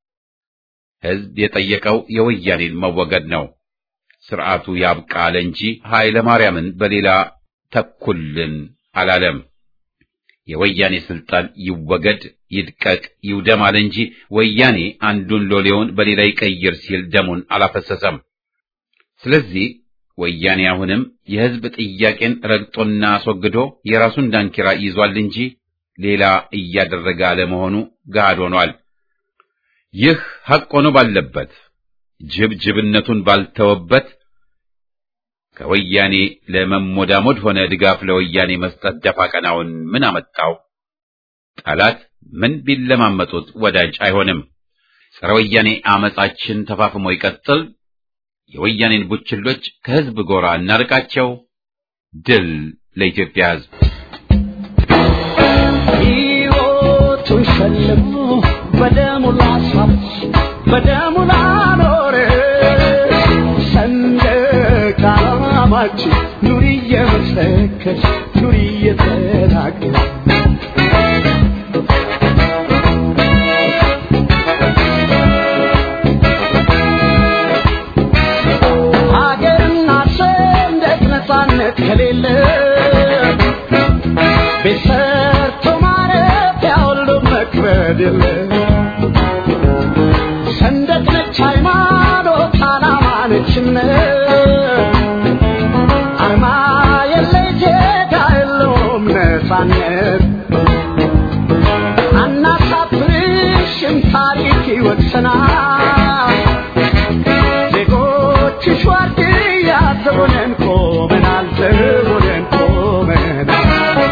ህዝብ የጠየቀው የወያኔን መወገድ ነው። ስርዓቱ ያብቃ አለ እንጂ ኃይለ ማርያምን በሌላ ተኩልን አላለም። የወያኔ ስልጣን ይወገድ፣ ይድቀቅ፣ ይውደም አለ እንጂ ወያኔ አንዱን ሎሌውን በሌላ ይቀይር ሲል ደሙን አላፈሰሰም። ስለዚህ ወያኔ አሁንም የህዝብ ጥያቄን ረግጦና አስወግዶ የራሱን ዳንኪራ ይዟል እንጂ ሌላ እያደረገ አለመሆኑ ገሃድ ሆኗል። ይህ ሐቅ ሆኖ ባለበት ጅብ ጅብነቱን ባልተወበት ከወያኔ ለመሞዳሞድ ሆነ ድጋፍ ለወያኔ መስጠት ደፋ ቀናውን ምን አመጣው? ጠላት ምን ቢለማመጡት ወዳጅ አይሆንም። ጸረ ወያኔ አመጻችን ተፋፍሞ ይቀጥል። የወያኔን ቡችሎች ከህዝብ ጎራ እናርቃቸው። ድል ለኢትዮጵያ ህዝብ። ሕይወቱን ሸልሞ በደሙ ላስዋበች በደሙ ላኖረ ሰንደቅ ዓላማችን ኑሪ እየመሰከች ኑሪ እየተናገር ሀገርና ሰንደቅ ነፃነት ከሌለ ቤት ሰርቶ ማረፊያ ሁሉ መክበድ የለ ሰንደቅ ነች ሃይማኖት፣ ዓላማ ነች እምነት፣ አርማ የለ ዜጋ የለውም ነፃነት። አናሳፍርሽም ታሪክ ይወቅሰናል። ዜጎችሽ ዋርድያ ዘቦነን ቆመናል፣ ዘቦነን ቆመናል።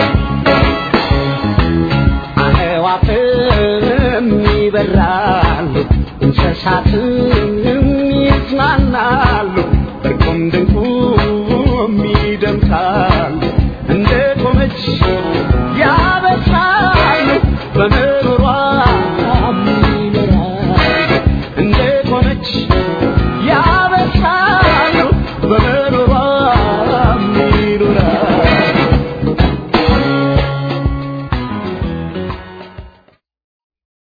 አዕዋፍም ይበራሉ፣ እንስሳትም ይዝናናሉ፣ እርቁም ድንቁም ይደምቃሉ። እንደ ቆመች